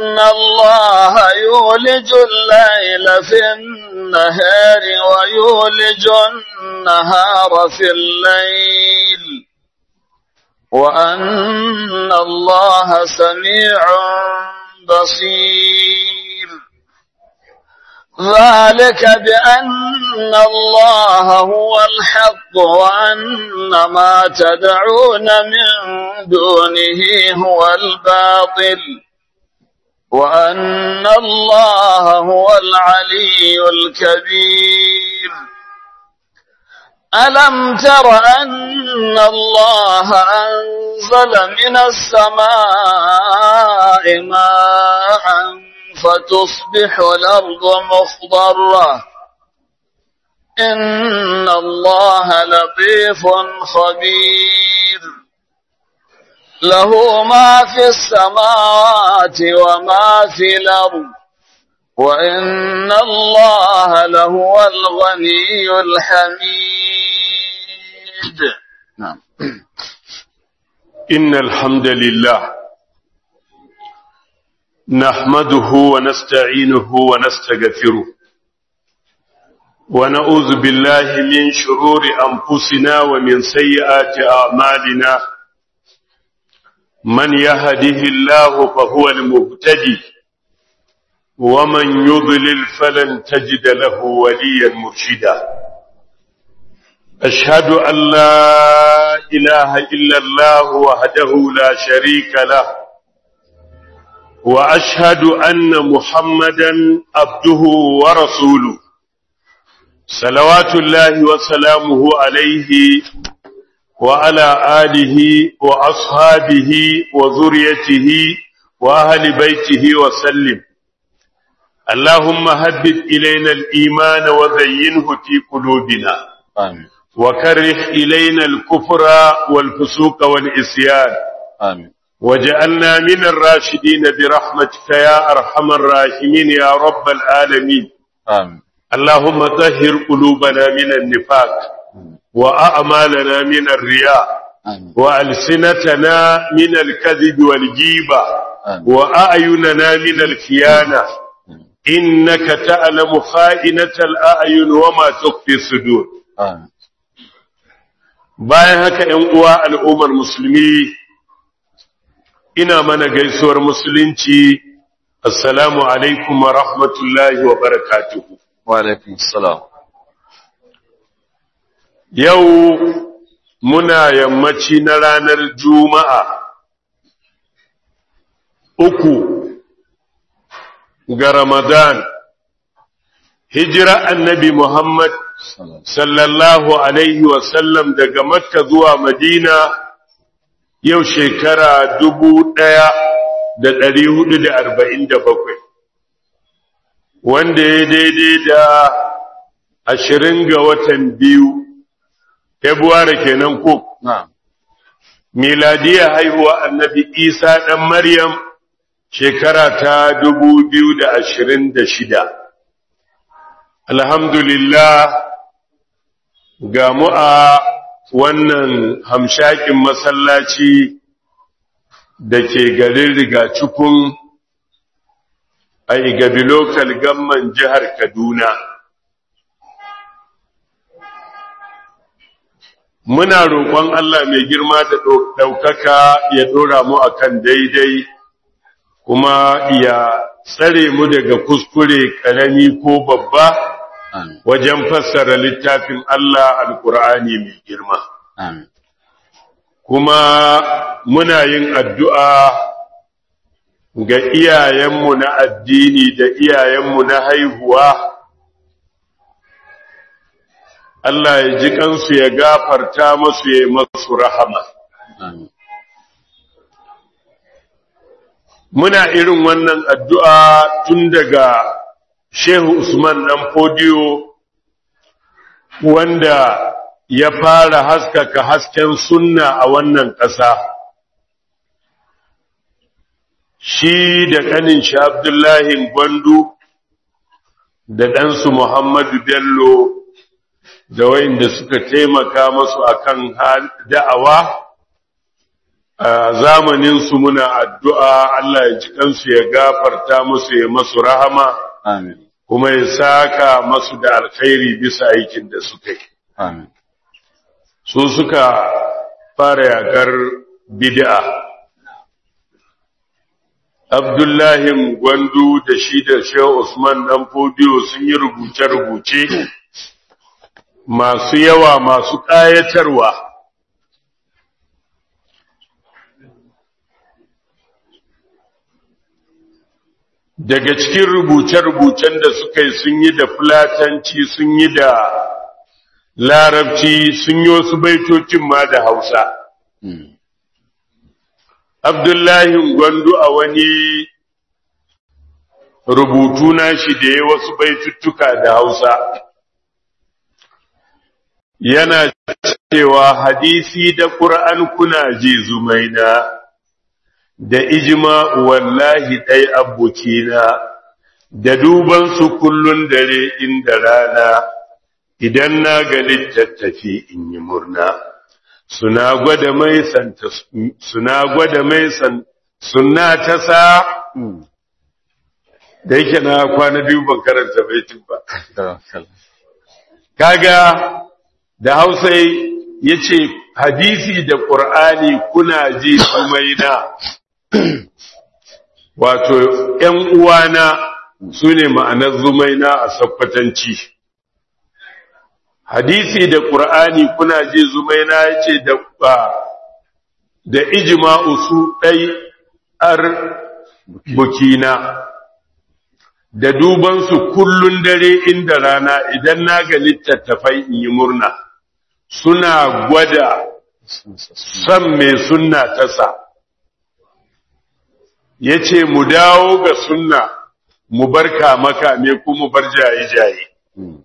الله يولج الليل في النهار ويولج النهار في الليل وأن الله سميع بصير ذلك بأن الله هو الحق وأن ما تدعون من دونه هو الباطل وأن الله هو العلي الكبير ألم تر أن الله أنزل من السماء ماء فتصبح الأرض مخضرة إن الله لطيف خبير له ما في السماوات وما في الأرض وإن الله لهو الغني الحميد نعم إن الحمد لله نحمده ونستعينه ونستغفره ونعوذ بالله من شرور أنفسنا ومن سيئات أعمالنا من يهده الله فهو المبتدي ومن يضلل فلن تجد له وليا مرشدا أشهد أن لا إله إلا الله وحده لا شريك له وأشهد أن محمدا عبده ورسوله صلوات الله وسلامه عليه وعلى آله وأصحابه وذريته وأهل بيته وسلم اللهم هبب إلينا الإيمان وزينه في قلوبنا آمين وكره إلينا الكفر والفسوق والإسيان آمين وجعلنا من الراشدين برحمتك يا أرحم الراحمين يا رب العالمين آمين اللهم طهر قلوبنا من النفاق وأعمالنا من الرياء آمين وألسنتنا من الكذب والجيبة آمين. وأعيننا من الخيانة إنك تعلم خائنة الأعين وما تخفي الصدور آمين bayan haka ‘yan uwa al'ummar musulmi ina mana gaisuwar musulunci assalamu alaikum wa rahmatullahi wa barakatuhu وعليكم السلام yau muna yammaci na ranar juma'a uku ga ramadan hijira annabi muhammad سلام sallallahu alaihi wasallam daga makka zuwa madina yau shekara dubu ɗaya da ɗari hudu da arba'in da bakwai wanda ya daidai da ashirin ga watan biyu februari kenan ko نعم miladiya haihuwa annabi isa ɗan maryam shekara ta dubu biyu da ashirin da shida alhamdulillah ga mu a wannan hamshakin masallaci da ke garin rigacikun a igabi lokal gamman jihar kaduna muna roƙon Allah mai girma da ɗaukaka ya ɗora mu akan daidai kuma ya tsare mu daga kuskure ƙarami ko babba آمين wajen fassara littafin Allah alƙur'ani mai girma آمين kuma muna yin addu'a ga iyayenmu na addini da iyayenmu na haihuwa Allah ya ji kansu ya gafarta masu ya yi masu rahama آمين muna irin wannan addu'a tun daga Shehu Usman ɗan Fodiyo wanda ya fara haskaka hasken sunna a wannan ƙasa. Shi da ƙanin shi Abdullahi Gwandu da ɗansu Muhammadu Bello da wayanda suka taimaka masu akan hal- da'awa a zamaninsu muna addu'a Allah ya ji kansu ya gafarta musu ya masu rahama Amin. kuma ya saka masu da alkhairi bisa aikin da suka yi. Amin. Su suka fara yakar bid'a. Abdullahi Gwandu da shi da Shehu Usman ɗan Fodiyo sun yi rubuce-rubuce masu yawa masu ƙayatarwa. daga cikin rubuce-rubucen da suka yi sun yi da fulatanci sun yi da larabci sun yi wasu baitocin ma da hausa Mm. abdullahi gwandu a wani rubutu na shi da ya wasu baituttuka da hausa yana cewa hadisi da ƙur'an kuna ji zumaina da ijma wallahi ɗai abokina da duban su kullun dare inda rana idan na ga littattafi in yi murna suna gwada mai santa suna gwada mai san suna ta sa Mm. da yake na kwana biyu ban karanta baitin ba Tawakkal. kaga da Hausa yace hadisi da Qur'ani kuna ji sumaina wato ƴan uwana sune ma'anar zumaina a sakwatanci hadisi da Qur'ani kuna ji zumaina yace da ba da ijma'u su dai ar bukina da dubansu kullun dare inda rana idan na ga littattafai in yi murna suna gwada san mai sunna ta sa ya ce mu dawo ga sunna mu bar kama me ko mu bar jaye-jaye Mm.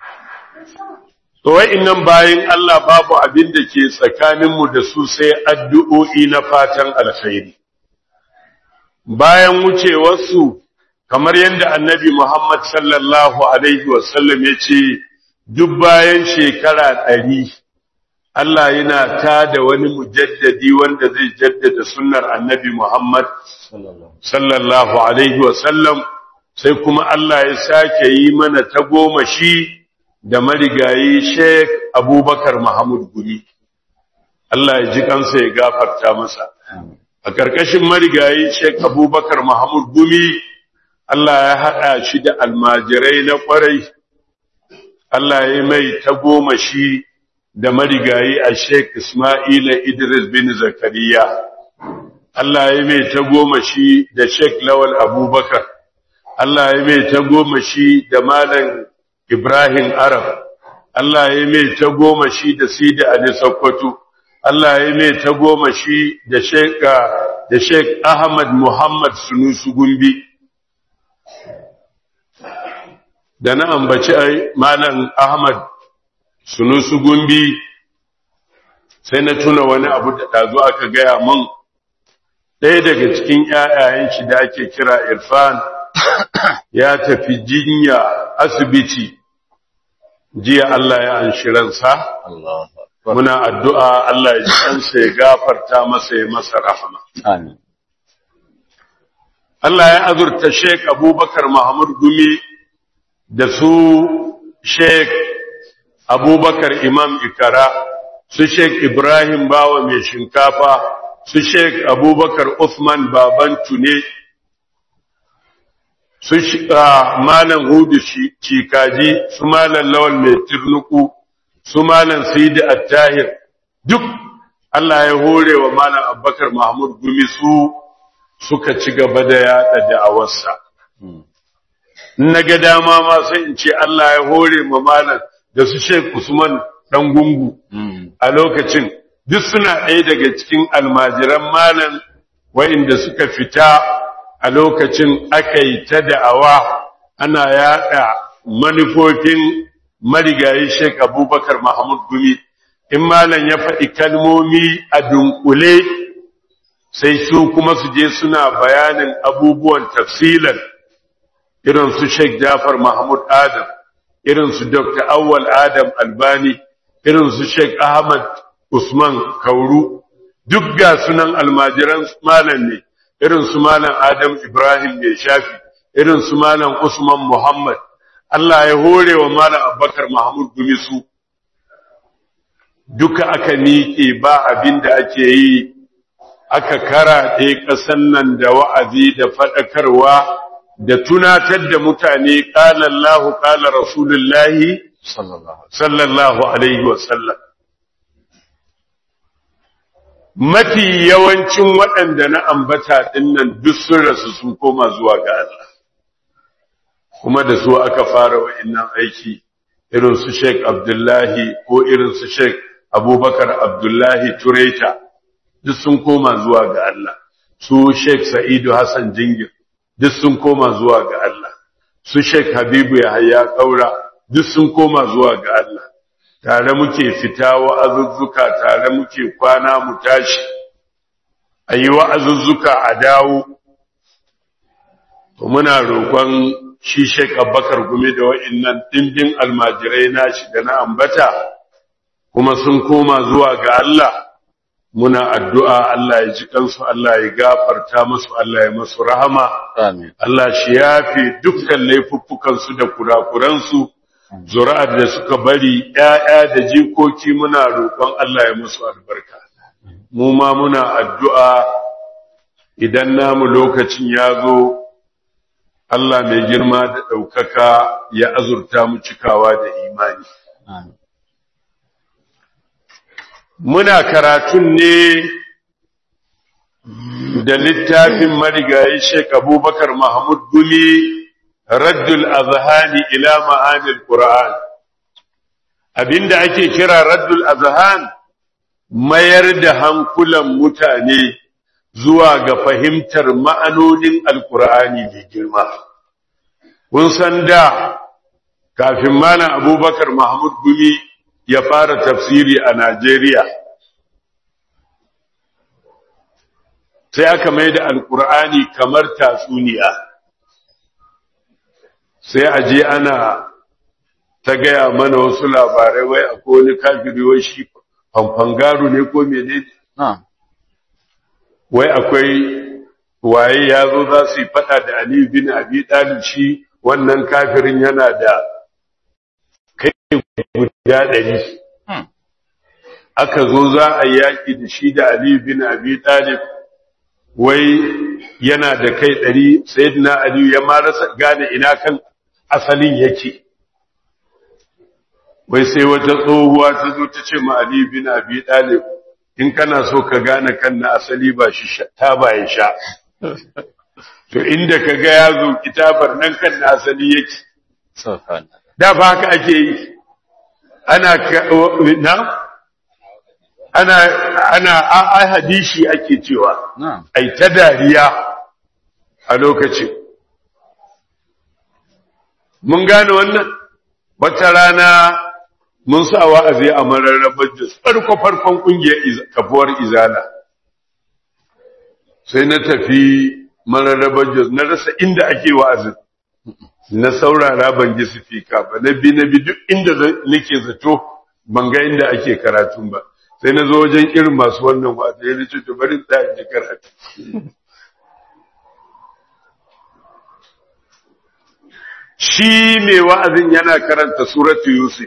to nan bayan Allah babu abin da ke tsakaninmu da su sai addu'o'i na fatan alkhairi bayan wucewarsu kamar yadda annabi Muhammad sallallahu Alaihi wasallam ya ce, duk bayan shekara ɗari, Allah yana ta da wani mujaddadi wanda zai jaddada sunnar annabi Muhammad Sallallahu. sallallahu Alaihi wasallam, sai kuma Allah ya sake yi mana ta goma shi da marigayi Sheikh Abubakar Muhammad Gumi. Allah ya ji kansa ya gafarta masa. Amin. A ƙarƙashin marigayi Sheikh Abubakar Muhammad Gumi, Allah ya haɗa shi da almajirai na ƙwarai, Allah ya mai ta goma shi da marigayi a Sheikh Ismaila Idris bin Zakariya. Allah ya mai ta goma shi da Sheikh Lawal Abubakar. Allah ya mai ta goma shi da Malam Ibrahim Arab. Allah ya mai ta goma shi da Sidi Ali Sokoto. Allah ya mai ta goma shi da Sheikh da Sheikh Ahmad Muhammad Sunusu Gumbi. Da na ambaci ai Malam Ahmad Sunusu Gumbi sai na tuna wani abu da ɗazu aka gaya mun ɗaya daga cikin ‘ya'yayen shi da ake kira Irfan ya tafi jinya asibiti jiya Allah ya anshi ransa. Allahu Akbar. muna addu'a Allah ya ji kansa ya gafarta masa ya masa rahama. Amin. Allah ya azurta Sheikh Abubakar Muhammad Gumi da su Sheikh Abubakar Imam Ikara, su Sheikh Ibrahim Bawa mai shinkafa, su Sheikh Abubakar Uthman Baban Tune, su shi- ah, Malam Hudu Shi- Cikaji, su Malam Lawal mai Tirnuku, su Malam Sidi Attahir, duk Allah ya hore wa Malam Abubakar Mahmud Gumi su suka ci gaba da yada da'awarsa. Mm. Na ga dama ma sai in ce Allah ya hore ma Malam da su Sheikh Usman ɗan gungu Mm. a lokacin, duk suna ɗaya daga cikin almajiran Malam wa'inda suka fita a lokacin aka yi ta da'awa ana yada manufofin marigayi Sheikh Abubakar Mahmud Gumi. In Malam ya faɗi kalmomi a dunkule sai su kuma su je suna bayanin abubuwan tafsilan irin su Sheikh Jafar Mahmud Adam irin su Dr. Awwal Adam Albani irin su Sheikh Ahmad Usman Kauru duk ga sunan almajiran malam ne irin su malam Adam Ibrahim mai shafi irin su malam Usman Muhammad Allah ya hore wa malam Abubakar Mahmud Gumi su duka aka miƙe ba abin da ake yi aka karaɗe ƙasan nan da wa'azi da faɗakarwa da tunatar da mutane ƙala Allah ƙala Rasulullahi sallallahu sallallahu alaihi wasallam mafi yawancin waɗanda na ambata ɗinnan duk sun rasu sun koma zuwa ga Allah kuma da su aka fara wa'innan aiki irin su Sheikh Abdullahi ko irin su Sheikh Abubakar Abdullahi Tureta duk sun koma zuwa ga Allah su Sheikh Sa'idu Hassan Jingir duk sun koma zuwa ga Allah su Sheikh Habibu Yahaya Kaura duk sun koma zuwa ga Allah tare muke fita wa'azuzzuka tare muke kwana mu tashi ayi wa'azuzzuka a dawo to muna roƙon shi Sheikh Abubakar Gumi da wa'innan dimbin almajirai nashi da na ambata kuma sun koma zuwa ga Allah muna addu'a Allah ya ji kansu Allah ya gafarta musu Allah ya masu rahama amin Allah shi yafe dukkan laifuffukansu da kurakuransu zuri'ar da suka bari ‘ya'ya da jikoki muna roƙon Allah ya musu albarka mu ma muna addu'a idan namu lokacin ya zo Allah mai girma da ɗaukaka ya azurta mu cikawa da imani amin muna karatun ne da littafin marigayi Sheikh Abubakar Mahmud Gumi Raddul Azhani ila ma'anil Qur'an abinda ake kira Raddul Azhan mayar da hankulan mutane zuwa ga fahimtar ma'anonin Alƙur'ani mai girma kun san da kafin mana Abubakar Mahmud Gumi ya fara tafsiri a Najeriya sai aka mai da alkur'ani kamar tatsuniya sai a je ana ta gaya mana wasu labarai wai akwai wani kafiri wai shi fanfangaru ne ko mene na'am wai akwai waye ya zo za su yi fada da Ali bin Abi Talib shi wannan kafirin yana da kai guda ɗari Hmm. aka zo za a yaƙi da shi da Ali bin Abi Talib wai yana da kai ɗari sayyidina Ali ya ma rasa gane ina kan asalin yake wai sai wata tsohuwa ta zo ta ce ma Ali bin Abi Talib in kana so ka gane kan na asali ba shi sha- ta ba ya sha to inda ka ga ya zo kitabar nan kan na asali yake subhanallah da ba haka ake yi ana ka- na ana ana a- a hadishi ake cewa na'am ai ta dariya a lokacin mun gane wannan wata rana mun sa wa'azi a mararrabar da farko farkon kungiyar iz- kafuwar izala sai na tafi mararrabar da na rasa inda ake wa'azin na saurara ban ji sifika ba na bi na bi duk inda za- nake zato ban ga inda ake karatun ba sai na zo wajen irin masu wannan wa'azi ya ce to bari ta ji karatu shi mai wa'azin yana karanta suratu yusuf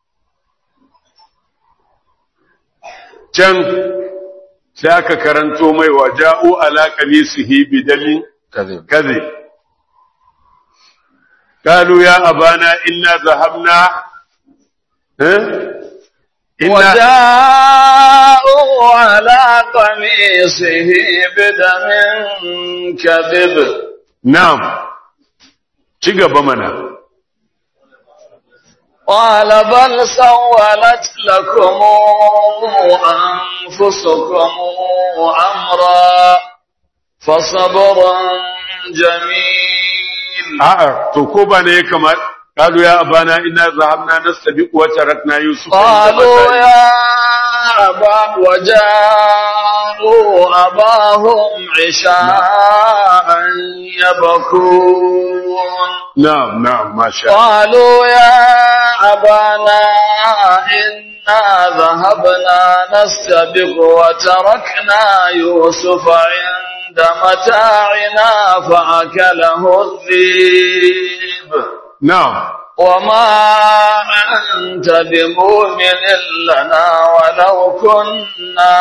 can sai aka karanto mai wa ja'u ala qamisihi bidamin kadhib كذب قالوا يا أبانا إنا ذهبنا ها؟ إنا وجاءوا على قميصه بدم كذب نعم شقب منا قال بل سولت لكم أنفسكم أمرا فصبر جميل a'a to ko ba ne ya kamar قالوا يا أبانا إنا ذهبنا نستبق وتركنا يوسف عند قالوا متاعنا. يا أبا وجاءوا أباهم عشاء يبكون نعم نعم ما شاء الله قالوا يا أبانا ذهبنا نستبق وتركنا يوسف عند متاعنا فأكله الذيب na'am وما أنت بمؤمن لنا ولو كنا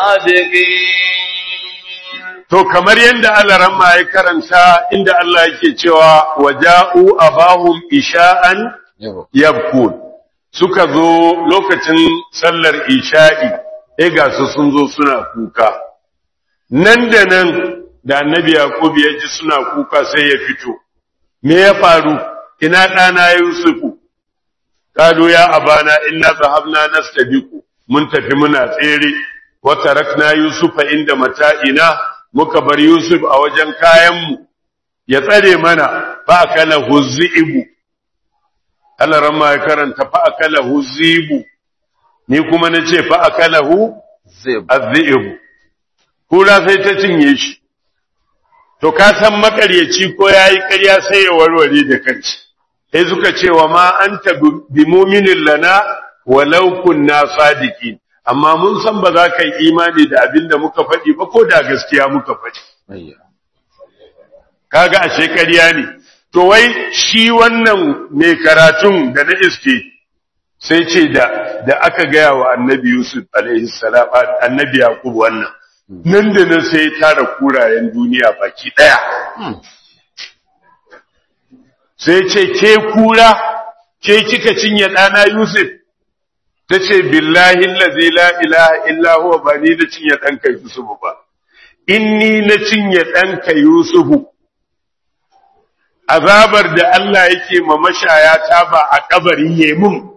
صادقين To kamar yadda Allah ramma ya karanta inda Allah yake cewa waja'u abahum isha'an Yabo. yabkun suka zo lokacin sallar isha'i eh ga su sun zo suna kuka nan da nan da annabi yaqub ya ji suna kuka sai ya fito me ya faru ina ɗana yusufu qalu ya abana inna zahabna nastabiqu mun tafi muna tsere wa tarakna yusufa inda mata'ina muka bar yusuf a wajen kayanmu ya tsare mana fa akala huzibu Allah ramma ya karanta fa akalahu zibu ni kuma nace fa akalahu Zai azzibu kura sai ta cinye shi to ka san makaryaci ko yayi ƙarya sai ya warware da kanci sai suka ce wa ma anta bi mu'minin lana walau kunna sadiqin amma mun san ba za ka yi imani da abin da muka faɗi ba ko da gaskiya muka faɗi Ayya. kaga ashe ƙarya ne to wai shi wannan mai karatun da na iske sai ce da da aka gaya wa annabi Yusuf alaihi salam annabi Yaqub wannan nan da nan sai ya tara kurayen duniya baki daya sai ce ke kura ke kika cinye ɗana Yusuf ta ce billahi allazi la ilaha illa huwa ba ni na cinye ɗanka Yusuf ba inni na cinye ɗanka Yusufu azabar da Allah yake ma mashaya ta ba a kabarin yemun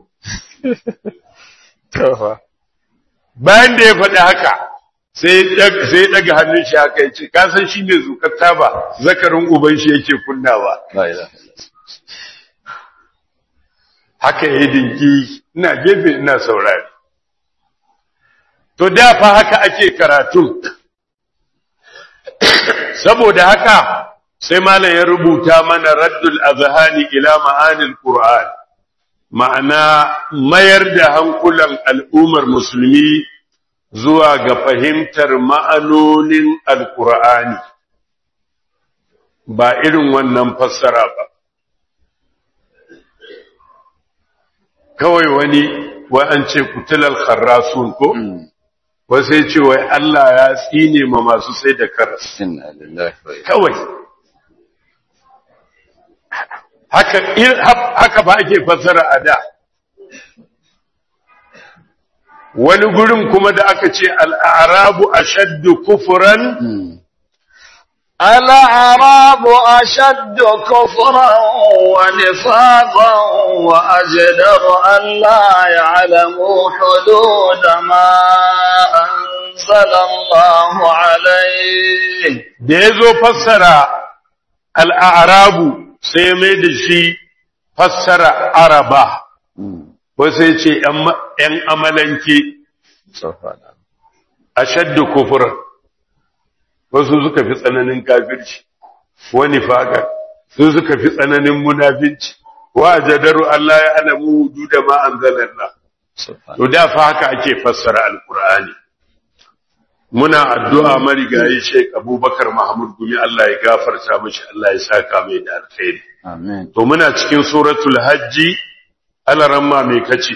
Tofa. bayan da ya faɗi haka sai ɗag- sai daga hannun shi haka yace ka san shi ne zukar taba zakarin uban shi yake kunnawa La ilaha illallah. haka ya dinki ina gefe ina saurari to da fa haka ake karatu saboda haka sai malam ya rubuta mana raddul azhani ila ma'anil qur'an ma'ana mayar da hankulan al'ummar musulmi zuwa ga fahimtar ma'anonin alqur'ani ba irin wannan fassara ba kawai wani wai an ce kutilal kharrasun ko wasu ya ce wai Allah ya tsine ma masu sai da karas Inna lillahi wa inna kawai haka ir- haf- haka ba ake fassara a da wani gurin kuma da aka ce al'arabu ashaddu kufran الأعراب أشد كفرا ونفاقا وأجدر أن لا يعلموا حدود ما أنزل الله عليه da ya zo fassara al'arabu sai ya mai da shi fassara araba wasu ya ce ‘yan amalanke Tofa. a shaddu kufuran wasu suka fi tsananin kafirci wani faƙar su suka fi tsananin munafinci wa jadaru Allah ya alamu hudu da ma'an zalallah Tofa. to da fa haka ake fassara alkur'ani muna addu'a marigayi Sheikh Abubakar Mahmud Gumi Allah ya gafarta mishi Allah ya saka mai da alkhairi Amin. to muna cikin suratul hajji alaramma mai kace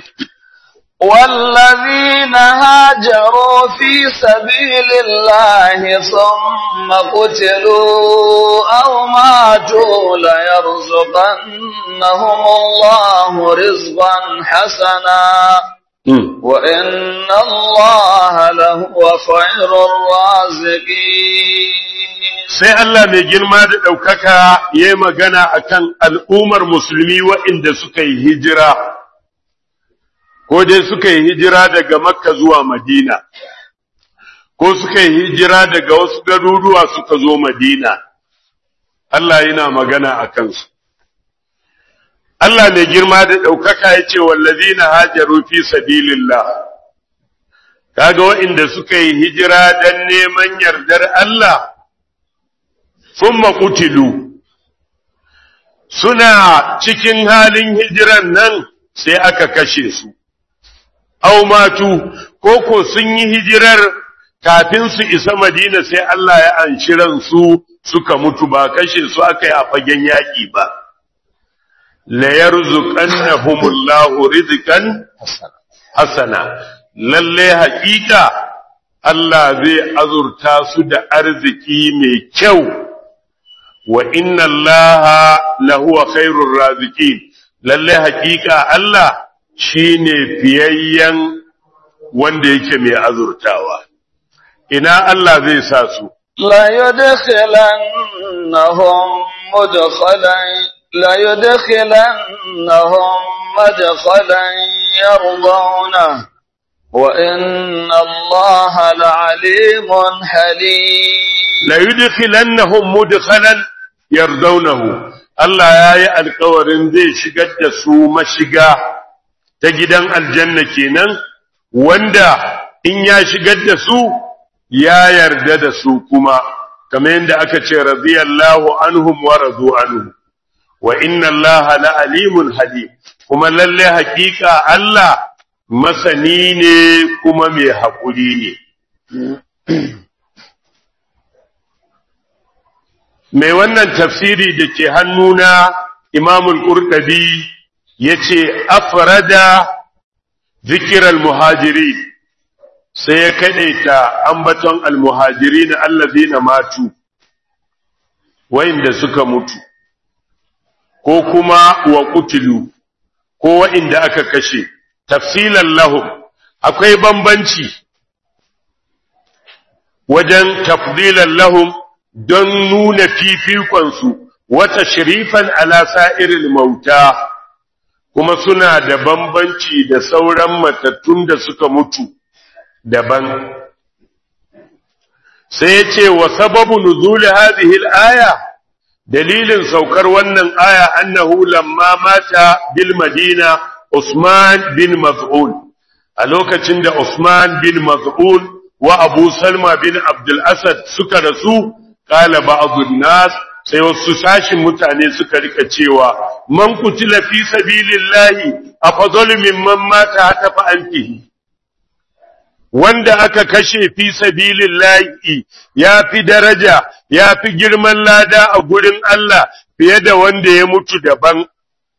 والذين هاجروا في سبيل الله ثم قتلوا أو ماتوا ليرزقنهم الله رزقا حسنا Mm. وإن الله لهو خير الرازقين sai Allah mai girma da ɗaukaka ya yi magana a kan al'ummar musulmi waɗanda suka yi hijira, ko dai suka yi hijira daga Makka zuwa Madina, ko suka yi hijira daga wasu garuruwa suka zo Madina. Allah yana magana a kansu. Allah mai girma da ɗaukaka ya ce, wallazi na hajaru fi sabilillah. Kaga waɗanda suka yi hijira don neman yardar Allah. sun makutilu suna cikin halin hijiran nan sai aka kashe su aw matu ko ko sun yi hijirar kafin su isa Madina sai Allah ya anshi ransu suka mutu ba kashe su aka yi a fagen yaƙi ba la yarzuqannahumullahu rizqan hasana hasana lalle haƙiƙa Allah zai azurta su da arziki mai kyau wa inna Allaha lahuwa khairur raziqin lalle haƙiƙa Allah shine fiyayyen wanda yake mai azurtawa ina Allah zai sa su ليدخلنهم مدخلا ليدخلنهم مدخلا يرضونه وإن الله لعليم حليم la yudkhilannahum mudkhalan yardawnahu Allah yayi alƙawarin zai shigar da su mashiga ta gidan aljanna kenan wanda in ya shigar da su ya yarda da su kuma kamar yadda aka ce radiyallahu anhum wa radu anhu wa inna Allah la alimun halim kuma lalle hakika Allah masani ne kuma mai haƙuri ne mai wannan tafsiri da ke hannuna imamul ƙurɗabi ya ce afrada zikiral muhajiri sai ya kaɗaita ambaton almuhajiri na allazi na matu wa'inda suka mutu ko kuma wa kutilu ko wa'inda aka kashe tafsilan lahum akwai bambanci wajen tafdilan lahum don nuna fifikonsu wata shirifan ala sa'iril mauta kuma suna da bambanci da sauran matattun da suka mutu daban sai ya ce wa sababu nuzuli hadhihi aya dalilin saukar wannan aya annahu lamma mata bil madina Usman bin Maz'un a lokacin da Usman bin Maz'un wa Abu Salma bin Abdul Asad suka rasu qala ba'dun nas sai wasu sashin mutane suka rika cewa man kutila fi sabilillahi afdalu mimman mata hata fa antihi wanda aka kashe fi sabilillahi ya fi daraja ya fi girman lada a gurin Allah fiye da wanda ya mutu daban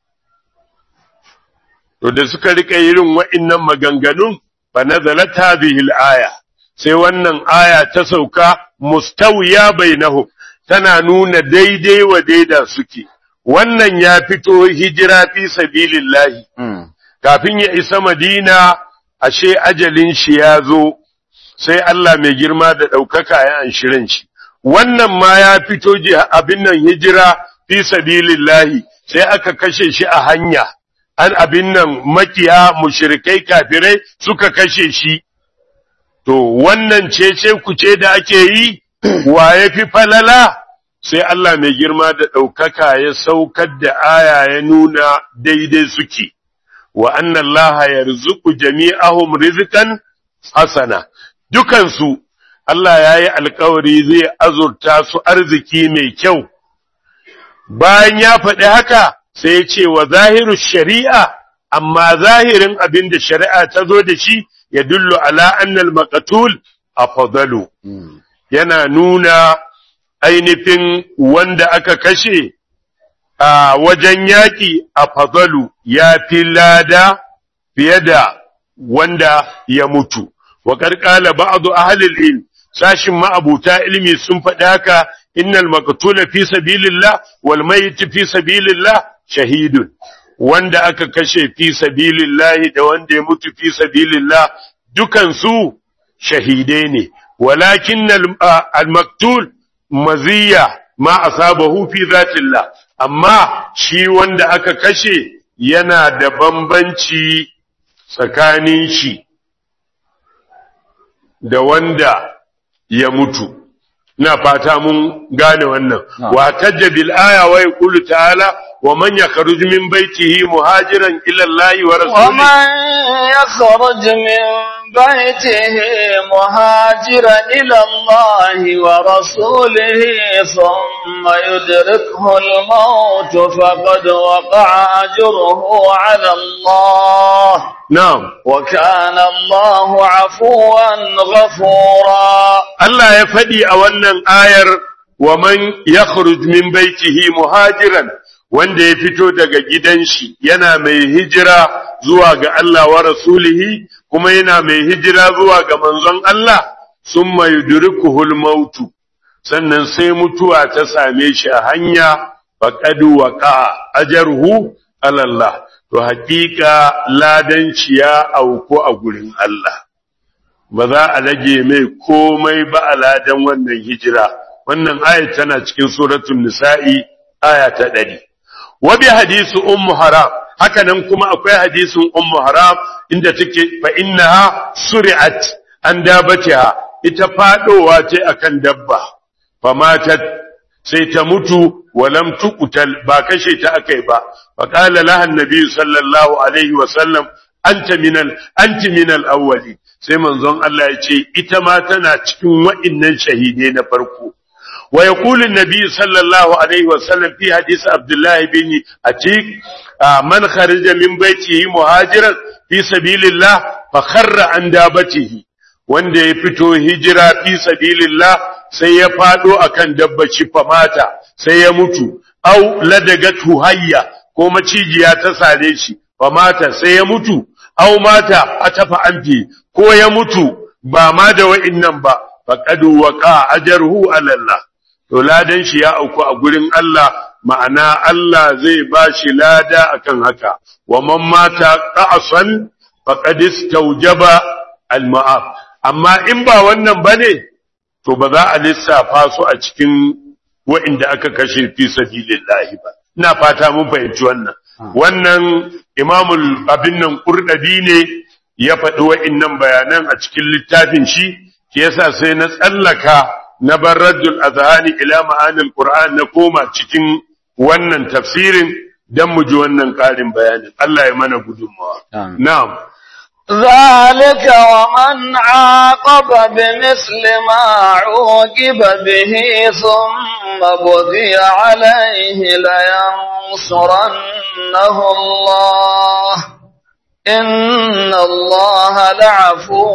to da suka rika irin wa'innan maganganun fa nazalat hadhihi al-aya sai wannan aya ta sauka mustawiya bainahum tana nuna daidai wa daida suke wannan ya fito hijira fi sabilillahi kafin ya isa madina ashe ajalin shi ya zo sai Allah mai girma da ɗaukaka ya anshirin shi wannan ma ya fito abin nan hijira fi sabilillahi sai aka kashe shi a hanya an abin nan makiya mushrikai kafirai suka kashe shi to wannan cece kuce da ake yi wa ya fi falala sai Allah mai girma da ɗaukaka ya saukar da aya ya nuna daidai suke wa anna Allah yarzuqu jami'ahum rizqan hasana dukansu Allah ya yi alkawari zai azurta su arziki mai kyau bayan ya faɗi haka sai ya ce wa zahiru shari'a amma zahirin abin da shari'a ta zo da shi ya dullu ala annal maqatul afdalu yana nuna ainihin wanda aka kashe a wajen yaƙi a fadalu ya fi lada fiye da wanda ya mutu wa ƙarƙala ba'adu ahlil ilm sashin ma'abuta ilmi sun faɗi haka innal maqtula fi sabilillah wal mayyit fi sabilillah shahidun wanda aka kashe fi sabilillah da wanda ya mutu fi sabilillah dukan su shahidai ne walakin al maktul maziya ma asabahu fi zatillah amma shi wanda aka kashe yana da bambanci tsakanin shi da wanda ya mutu ina fata mun gane wannan wa tajja bil aya wa yaqulu ta'ala ومن يخرج من بيته مهاجرا إلى الله ورسوله ومن يخرج من بيته مهاجرا إلى الله ورسوله ثم يدركه الموت فقد وقع أجره على الله نعم وكان الله عفوا غفورا Allah ya faɗi a wannan ayar wa man yakhruj min baitihi muhajiran wanda ya fito daga gidan shi yana mai hijira zuwa ga Allah wa rasulihi kuma yana mai hijira zuwa ga manzon Allah summa yudrikuhul mautu sannan sai mutuwa ta same shi a hanya faqad waqa ajruhu ala Allah to haƙiƙa ladanci ya auku a gurin Allah ba za a rage mai komai ba a ladan wannan hijira wannan aya tana cikin suratul nisa'i aya ta 100 wa bi hadisi ummu haram haka nan kuma akwai hadisin ummu haram inda take fa innaha suri'at an dabatiha ita fadowa ce akan dabba fa matat sai ta mutu walam tuqtal ba kashe ta akai ba fa qala laha annabi sallallahu alaihi wa sallam anta minal anti minal awwali sai manzon Allah ya ce ita ma tana cikin wa'innan shahidai na farko wa yaqulu an-nabi sallallahu alaihi wa sallam fi hadisi Abdullah bin Atiq man kharaja min baitihi muhajiran fi sabilillah fa kharra an dabatihi wanda ya fito hijira fi sabilillah sai ya fado akan dabbaci fa mata sai ya mutu au ladagatu hayya ko macijiya ta sare shi fa mata sai ya mutu au mata atafa anfi ko ya mutu ba ma da wa'innan ba faqad waqa ajruhu ala Allah to ladan shi ya auku a gurin Allah ma'ana Allah zai ba shi lada akan haka wa man mata qa'san faqad istawjaba al-ma'af amma in ba wannan bane to ba za a lissafa su a cikin wa'inda aka kashe fi sabilillahi ba ina fata mun fahimci wannan wannan imamul abin nan kurdabi ne ya faɗi wa'innan bayanan a cikin littafin shi ke yasa sai na tsallaka na bar raddul azhani ila ma'anil qur'an na koma cikin wannan tafsirin dan mu ji wannan ƙarin bayanin Allah ya mana gudunmawa na'am ذلك ومن عاقب بمثل ما عوقب به ثم بغي عليه لينصرنه الله إن الله لعفو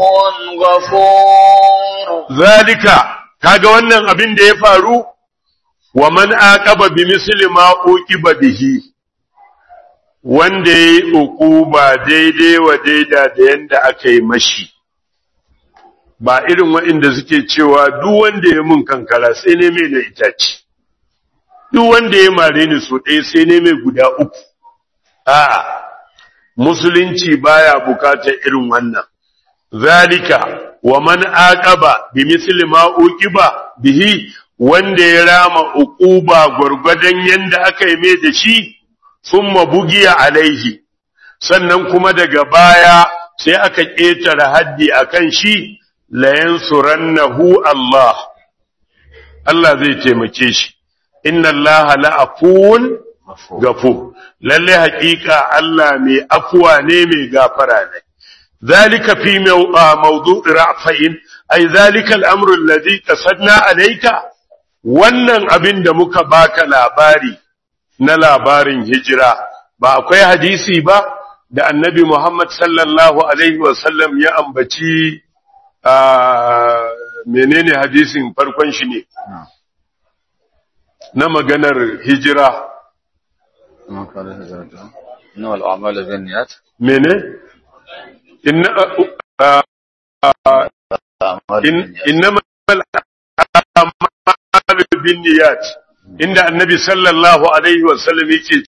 غفور ذلك kaga wannan abin da ya faru wa man aqaba bi misli ma uqiba bihi wanda ya yi ba daidai wa daida da yanda aka yi mashi, ba irin waɗanda suke cewa duk wanda ya mun kankara sai ne mai na itace, duk wanda ya mare ni so ɗaya sai ne mai guda uku. A, musulunci baya bukatar irin wannan. Zalika, wa man aqaba bi misli ma uqiba bihi wanda ya rama uquba gwargwadon yanda aka yi mai da shi summa bugiya alaihi sannan kuma daga baya sai aka ƙetare haddi akan shi la yansurannahu Allah Allah zai taimake shi inna Allah la'afuwun gafur lalle haƙiƙa Allah mai afuwa ne mai gafara ne zalika fi mawdu'i ra'fain ay zalika al-amru alladhi qasadna alayka wannan abin da muka baka labari na labarin hijira ba akwai hadisi ba da annabi Muhammad sallallahu Alaihi wasallam ya ambaci a menene hadisin farkon shi ne na maganar hijira mene inna bin niyat inda annabi sallallahu alaihi wasallam yake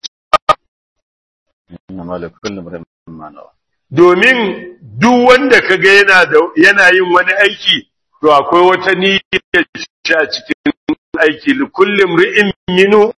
domin duk wanda kaga yana da yana yin wani aiki to akwai wata niyyar a cikin aiki li kulli imri'in minu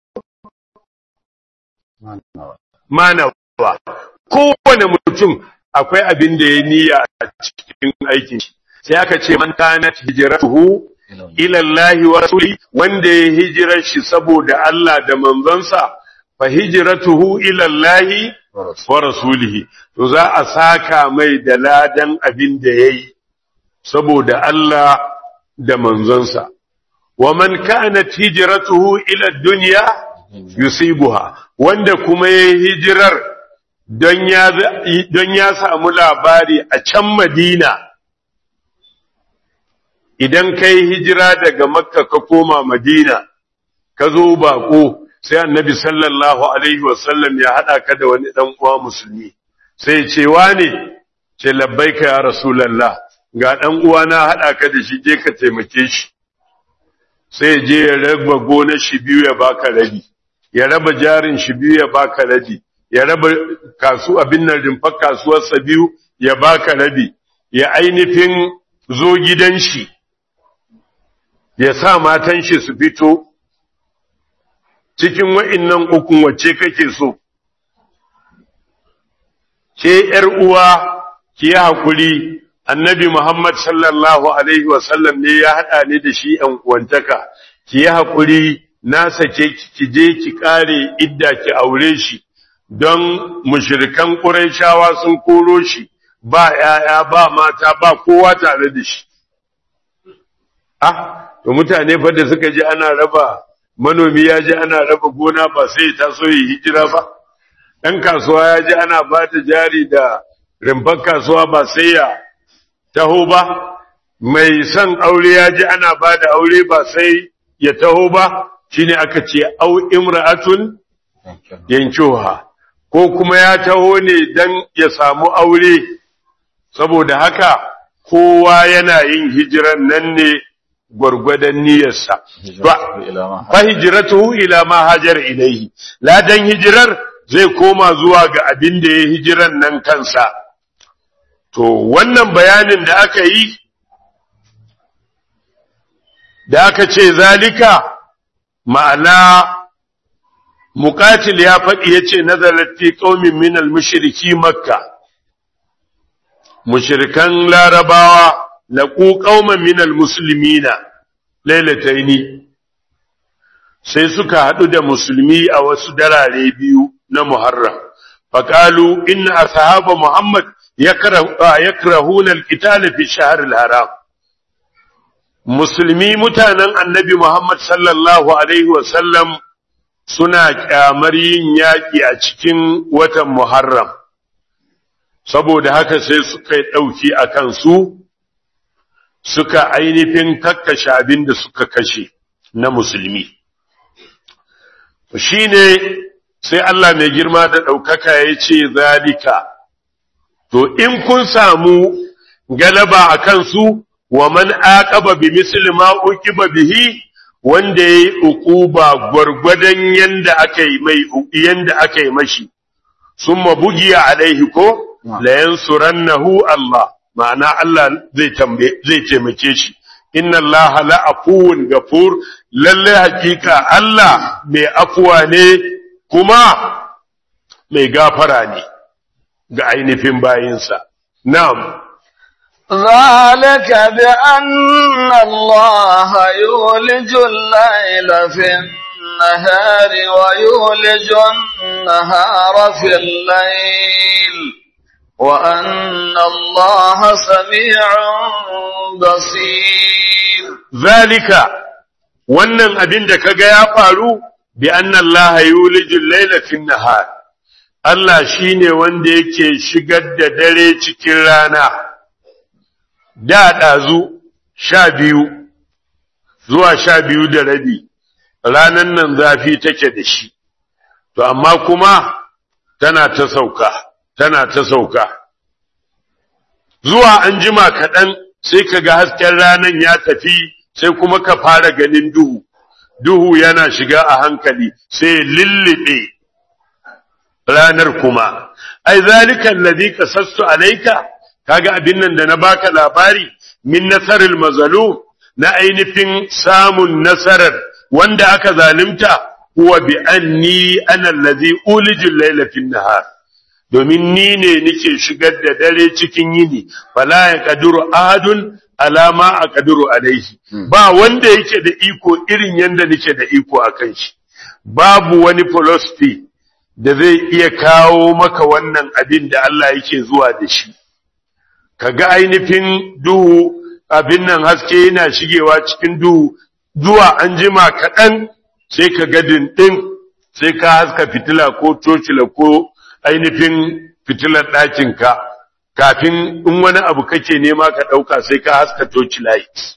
manawa kowane mutum akwai abin da ya niyya a cikin aikin shi sai aka ce man kanat hijratuhu ila Allah wa rasuli wanda ya hijirar shi saboda Allah da manzonsa fa hijratuhu ila Allah wa rasulihi to za a saka mai da ladan abin da yayi saboda Allah da manzonsa wa man kanat hijratuhu ila dunya yusibuha wanda kuma yayi hijirar don ya don ya samu labari a can Madina idan kai hijira daga Makka ka koma Madina ka zo bako sai Annabi sallallahu alaihi wasallam ya hada ka da wani dan uwa musulmi sai ce wane ce labbaika ya rasulullah ga dan uwa na hada ka da shi je ka taimake shi sai je ya raba gonar shi biyu ya baka rabi ya raba jarin shi biyu ya baka rabi ya raba kasu abin nan rumfar kasuwarsa biyu ya baka rabi ya ainihin zo gidan shi ya sa matan shi su fito cikin wa'innan ukun wacce kake so ke ‘yar uwa ki yi haƙuri annabi Muhammad sallallahu Alaihi wasallam ne ya haɗa ni da shi ‘yan uwantaka ki yi haƙuri na sake ki je ki ƙare idda ki aure shi don mushirikan ƙuraishawa sun koro shi ba ‘ya'ya ba mata ba kowa tare da shi. Ah, to mutane fa da suka ji ana raba manomi ya ji ana raba gona ba sai ta so yi hijira ba, ɗan kasuwa ya ji ana ba ta jari da rumfar kasuwa ba sai ya taho ba, mai son aure ya ji ana ba da aure ba sai ya taho ba, shine aka ce au imra'atun yankuha ko kuma ya taho ne dan ya samu aure saboda haka kowa yana yin hijiran nan ne gwargwadon niyyarsa fa hijratuhu ila ma hajar ilaihi ladan hijirar zai koma zuwa ga abin da ya hijiran nan kansa to wannan bayanin da aka yi da aka ce zalika ma'ana muqatil ya faɗi yace nazalat fi qaumin min al-mushriki makka mushrikan larabawa laqu qauman min al-muslimina lailataini sai suka hadu da musulmi a wasu darare biyu na muharram faqalu inna ashaba muhammad yakrahuna al-qital fi shahr al-haram musulmi mutanen annabi muhammad sallallahu alaihi wa sallam suna kyamar yin yaƙi a cikin watan Muharram, saboda haka sai suka yi ɗauki a kansu, suka ainihin kakkashe abin da suka kashe na musulmi. Shi ne sai Allah mai girma da ɗaukaka ya ce zalika, to in kun samu galaba a kansu, wa man aqaba bi misli ma uqiba bihi wanda ya yi uquba gwargwadon yanda aka yi mai yanda aka yi mashi summa bugiya alaihi ko la yansurannahu Allah ma'ana Allah zai tambaye zai taimake shi inna Allah la afuwun gafur lalle hakika Allah mai afuwa ne kuma mai gafara ne ga ainihin bayinsa na'am ذلك بأن الله يولج الليل في النهار ويولج النهار في الليل وأن الله سميع بصير ذلك wannan abin da kaga ya faru bi anna Allah yulijul layla fin nahar Allah shine wanda yake shigar da dare cikin rana da ɗazu sha biyu zuwa sha biyu da rabi ranan nan zafi take da shi to amma kuma tana ta sauka tana ta sauka zuwa an jima kaɗan sai ka ga hasken ranan ya tafi sai kuma ka fara ganin duhu duhu yana shiga a hankali sai lullube ranar kuma ai zalika allazi kasassu alayka kaga abin nan da na baka labari min nasaril mazalum na ainihin samun nasarar wanda aka zalunta huwa bi anni ana allazi ulijul layla fin nahar domin ni ne nake shigar da dare cikin yini fala ya kaduru ahadun alama a kaduru alaihi ba wanda yake da iko irin yanda nake da iko akan shi babu wani philosophy da zai iya kawo maka wannan abin da Allah yake zuwa da shi kaga ainihin duhu abin nan haske yana shigewa cikin duhu zuwa an jima kaɗan sai ka ga dindin sai ka haska fitila ko tocila ko ainihin fitilar ɗakinka kafin in wani abu kake nema ka ɗauka sai ka haska torchlight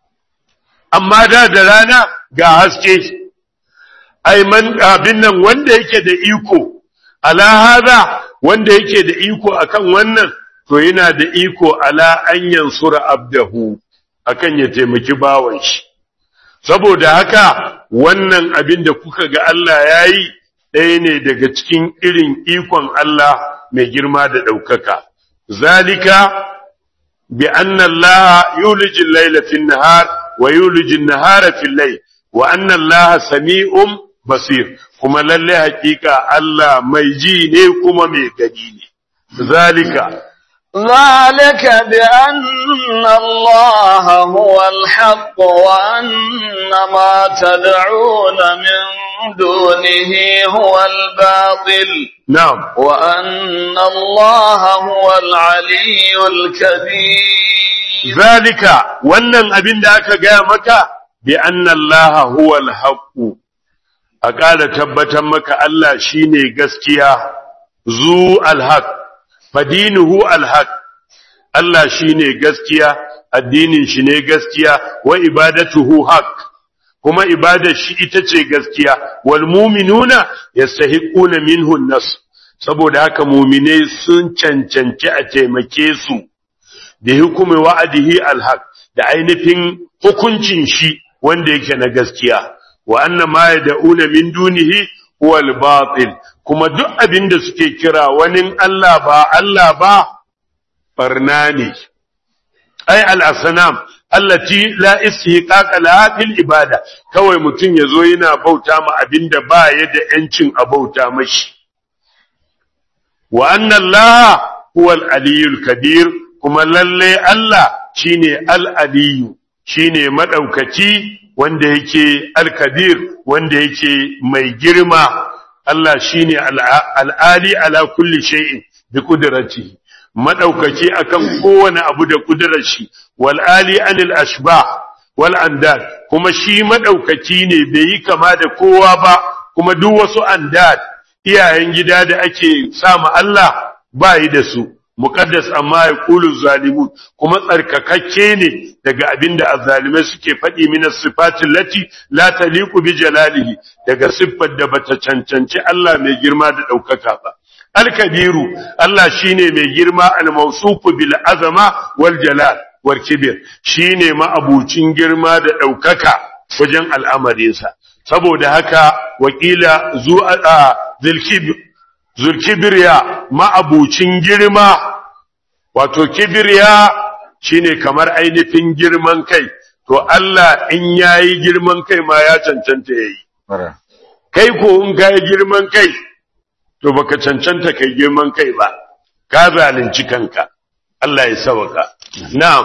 amma da da rana ga haske aiman abin nan wanda yake da iko ala hada wanda yake da iko akan wannan to yana da iko ala an yansura abdahu akan ya taimaki bawan shi saboda haka wannan abin da kuka ga Allah yayi ɗaya ne daga cikin irin ikon Allah mai girma da ɗaukaka zalika bi anna Allah yulijil layla fin nahar wa yulijin nahara fil layl wa anna Allah sami'un basir kuma lalle hakika Allah mai ji ne kuma mai gani ne zalika ذلك بأن الله هو الحق وأن ما تدعون من دونه هو الباطل na'am وأن الله هو العلي الكبير zalika wannan abin da aka gaya maka bi anna Allah huwa al a ƙara tabbatar maka Allah shine gaskiya zu al-haq fadinuhu al-haq Allah shine gaskiya addinin shi ne gaskiya wa ibadatuhu haq kuma ibadar shi ita ce gaskiya wal mu'minuna yastahiquna minhu an-nas saboda haka mu'minai sun cancanci a taimake su da hukumi wa'adihi alhaq da ainihin hukuncin shi wanda yake na gaskiya wa anna ma yad'una min dunihi huwa al-batil kuma duk abin da suke kira wani Allah ba Allah ba barna ne ai al-asnam allati la istihqaqa laha fil ibada kawai mutun yazo yana bauta ma abinda ba ya da yancin a bauta mashi wa anna Allah huwa al-aliyyul kabir kuma lalle Allah shine al-aliyu shine madaukaki wanda yake al-kabir wanda yake mai girma Allah shine al-ali ala kulli shay'in bi qudratihi madaukaki akan kowane abu da kudurar shi wal ali anil ashbah wal andad kuma shi madaukaki ne bai yi kama da kowa ba kuma duk wasu andad iyayen gida da ake sama Allah ba yi da su muqaddas amma ya qulu zalimun kuma tsarkakakke ne daga abinda azzalimai suke faɗi min sifatin lati la taliqu bi jalalihi daga siffar da bata cancanci Allah mai girma da ɗaukaka ba Al-Kabiru Allah shine mai girma al-mawsufu bil azama wal jalal wal kibir shine ma'abucin girma da daukaka wajen al'amarinsa saboda haka wakila zu'a zulkibir zulkibriya ma'abucin girma wato kibriya shine kamar ainihin girman kai to Allah in yayi girman kai ma ya cancanta yayi kai ko in kai girman kai to baka cancanta kai girman kai ba ka zalunci kanka Allah ya sauka na'am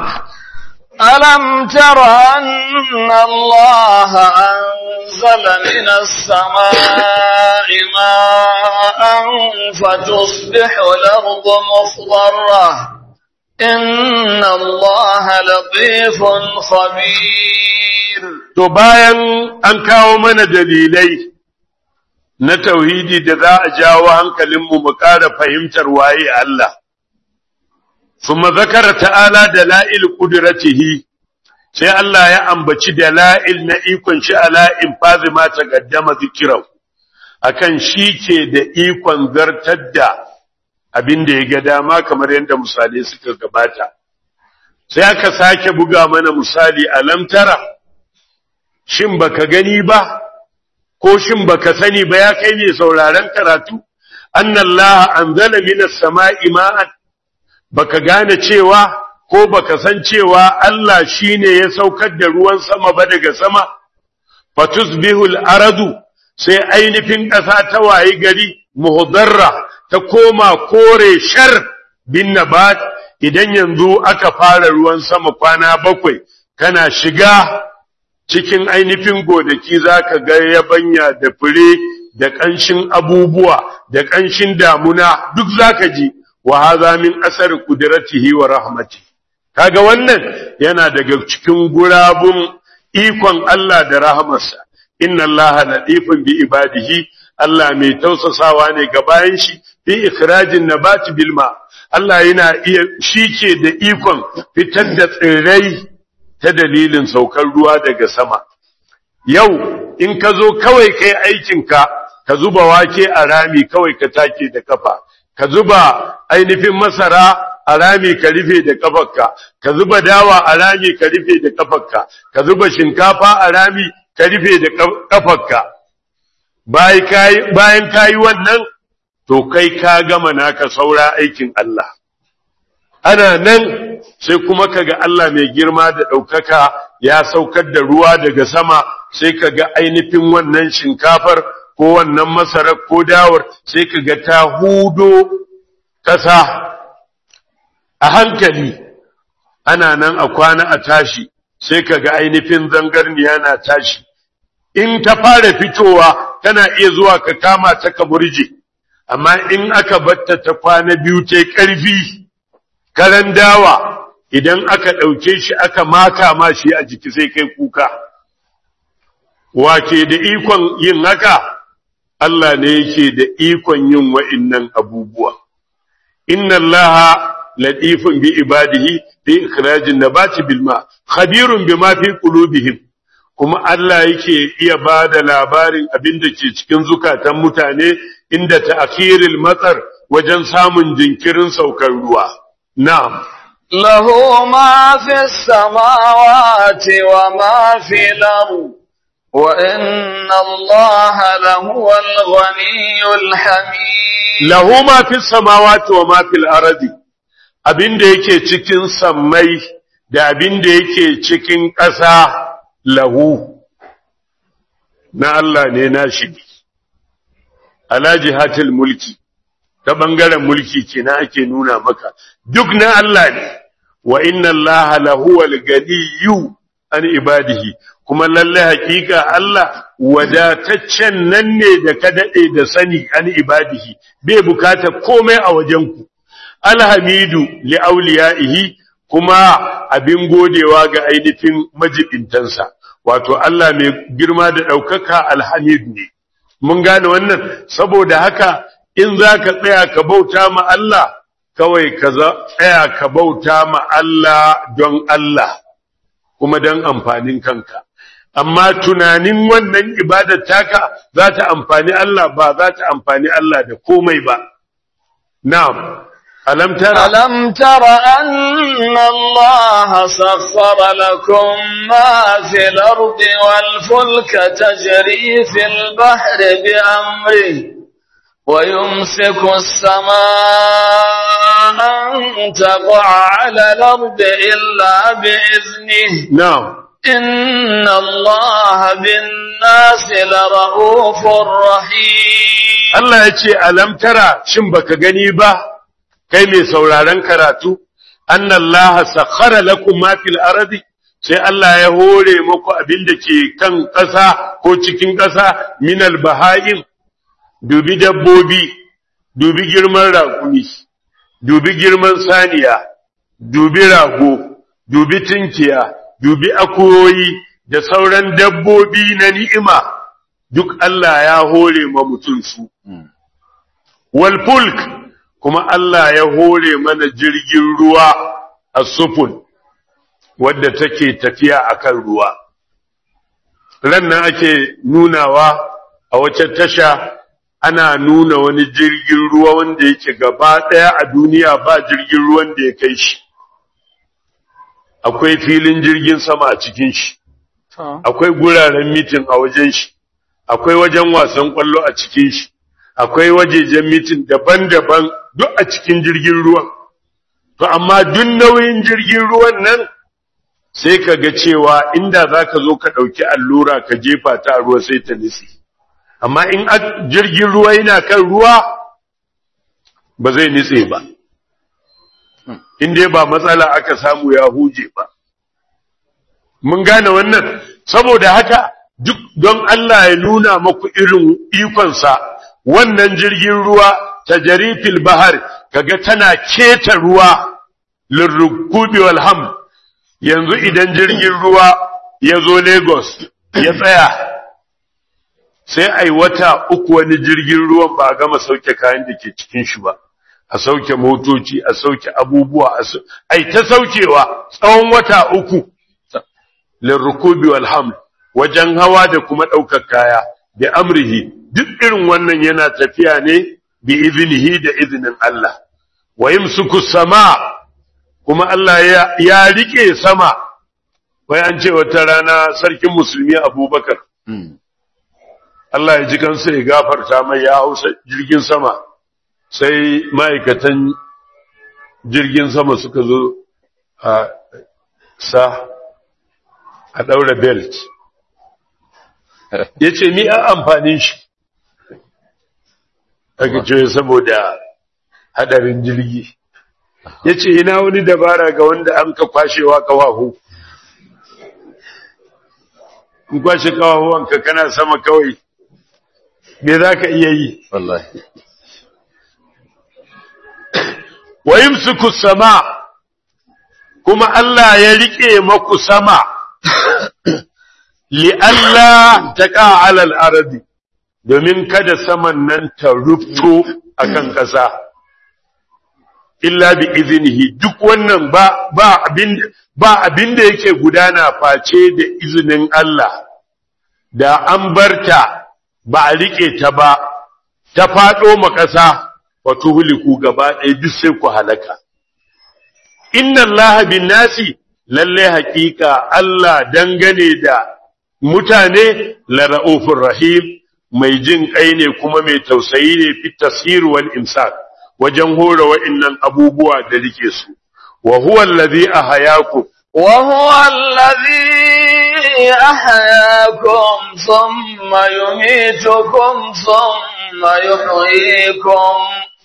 ألم تر أن الله أنزل من السماء ماء فتصبح الأرض مخضرة إن الله لطيف خبير to bayan an kawo mana dalilai na tauhidi da za a jawo hankalinmu mu ƙara fahimtar waye Allah. Suma zakara ta'ala da la'il ƙuduratihi, sai Allah ya ambaci da la'il na ikon shi ala in fazi ma ta gaddama zikirau, akan shi ke da ikon zartar da abin da ya ga dama kamar yadda misalai suka gabata. Sai aka sake buga mana misali a lamtara, shin baka gani ba? ko shin baka sani ba ya kai ne sauraron karatu annallaha anzala minas sama'i ma'an baka gane cewa ko baka san cewa Allah shine ya saukar da ruwan sama ba daga sama fatusbihul aradu sai ainihin ƙasa ta wayi gari muhdarra ta koma kore shar bin nabat idan yanzu aka fara ruwan sama kwana bakwai kana shiga cikin ainihin gonaki za ka ga yabanya da fure da ƙanshin abubuwa da ƙanshin damuna duk zaka ji wa hadha min asar qudratihi wa rahmati kaga wannan yana daga cikin gurabun ikon Allah da rahamarsa inna Allah latifun bi ibadihi Allah mai tausasawa ne ga bayan shi fi ikhrajin nabati bil ma Allah yana iya shike da ikon fitar da tsirrai ta dalilin saukar ruwa daga sama yau in ka zo kawai kai aikinka ka zuba wake a rami kawai ka take da kafa ka zuba ainihin masara a rami ka rufe da kafarka ka zuba dawa a rami ka rufe da kafarka ka zuba shinkafa a rami ka rufe da kafarka bayan kayi wannan to kai ka gama naka saura aikin Allah ana nan sai kuma kaga Allah mai girma da ɗaukaka ya saukar da ruwa daga sama sai kaga ainihin wannan shinkafar ko wannan masarar ko dawar sai kaga ta hudo ƙasa a hankali ana nan a kwana a tashi sai kaga ainihin zangarniya na tashi in ta fara fitowa tana iya zuwa ka kama ta ka burje amma in aka batta ta kwana biyu ta ƙarfi karan dawa idan aka ɗauke shi aka maka ma shi a jiki sai kai kuka wake da ikon yin haka Allah ne yake da ikon yin wa'innan abubuwa inna allaha latifun bi ibadihi fi ikhrajin nabati bil ma khabirun bima fi qulubihim kuma Allah yake iya bada labarin abin da ke cikin zukatan mutane inda ta'khiril matsar wajen samun jinkirin saukar ruwa na'am له ما في السماوات وما في الأرض وإن الله لهو الغني الحميد lahu ma fi samawati wa ma fil ardi abin da yake cikin sammai da abin da yake cikin ƙasa lahu na Allah ne na shi ala jihatil mulki ta bangaren mulki kenan ake nuna maka duk na Allah ne wa inna Allah lahuwal ganiyyu an ibadihi kuma lalle hakika Allah wadataccen nan ne da ka dade da sani an ibadihi bai bukata komai a wajen ku alhamidu li auliyaihi kuma abin godewa ga ainihin majibintansa wato Allah mai girma da daukaka alhamid ne mun gane wannan saboda haka in zaka tsaya ka bauta ma Allah kawai ka tsaya ka bauta ma Allah don Allah kuma don amfanin kanka amma tunanin wannan ibadar taka za ta amfani Allah ba za ta amfani Allah da komai ba na'am alam tara ألم تر أن الله سخر لكم ما في الأرض والفلك تجري في البحر بأمره ويمسك السماء أن تقع على الأرض إلا بإذنه na'am إن الله بالناس لرؤوف رحيم Allah ya ce alam tara shin baka gani ba kai mai sauraron karatu annallaha sakhara lakum ma fil ardi sai Allah ya hore muku abin da ke kan ƙasa ko cikin ƙasa minal baha'im dubi dabbobi dubi girman raƙumi dubi girman saniya dubi rago dubi tinkiya dubi akuyoyi da sauran dabbobi na ni'ima duk Allah ya hore ma mutum su wal fulk kuma Allah ya hore mana jirgin ruwa a sufun wadda take tafiya akan ruwa ran nan ake nunawa a wace tasha ana nuna wani jirgin ruwa wanda yake gaba ɗaya a duniya ba jirgin ruwan da ya kai shi akwai filin jirgin sama a cikin shi akwai guraren mitin a wajen shi akwai wajen wasan kwallo a cikin shi akwai wajejen mitin daban-daban duk a cikin jirgin ruwan to amma duk nauyin jirgin ruwan nan sai ka ga cewa inda za ka zo ka ɗauki allura ka jefa ta a ruwa sai ta nitsi amma in jirgin ruwa yana kan ruwa ba zai nitse ba in dai ba matsala aka samu ya huje ba mun gane wannan saboda haka duk don Allah ya nuna maku irin ikonsa wannan jirgin ruwa ta jarifil bahar kaga tana keta ruwa lirrukubi wal ham yanzu idan jirgin ruwa ya zo Lagos ya tsaya sai ai wata uku wani jirgin ruwan ba a gama sauke kayan da ke cikin shi ba a sauke motoci a sauke abubuwa ai ta saukewa tsawon wata uku lirrukubi wal ham wajen hawa da kuma ɗaukar kaya da amrihi duk irin wannan yana tafiya ne bi izinihi da izinin Allah wa yimsuku sama kuma Allah ya, ya rike sama wai an ce wata rana sarkin musulmi Abubakar Allah ya ji kansa ya gafarta mai ya hausa jirgin sama sai ma'aikatan jirgin sama suka zo a sa a ɗaura belt ya ce ni an amfanin shi aka ce saboda hadarin jirgi ya ce ina wani dabara ga wanda an ka kwashewa kawahu in kwashe kawahuwanka kana sama kawai me za ka iya yi wallahi wa yimsiku sama kuma Allah ya rike maku sama li Allah taqa ala al-ardi domin kada saman nan ta rufto akan ƙasa illa bi iznihi duk wannan ba ba abin ba abin da yake gudana face da izinin Allah da an barta ba a rike ta ba ta fado ma ƙasa wato huliku gaba ɗaya duk sai ku halaka inna Allah bin nasi lalle haƙiƙa Allah dangane da mutane la ra'ufur rahim mai jin kai ne kuma mai tausayi ne fi tasir wal imsak wajen hore wa'annan abubuwa da rike su wa huwa allazi ahyakum wa huwa allazi ahyakum thumma yumitukum thumma yuhyikum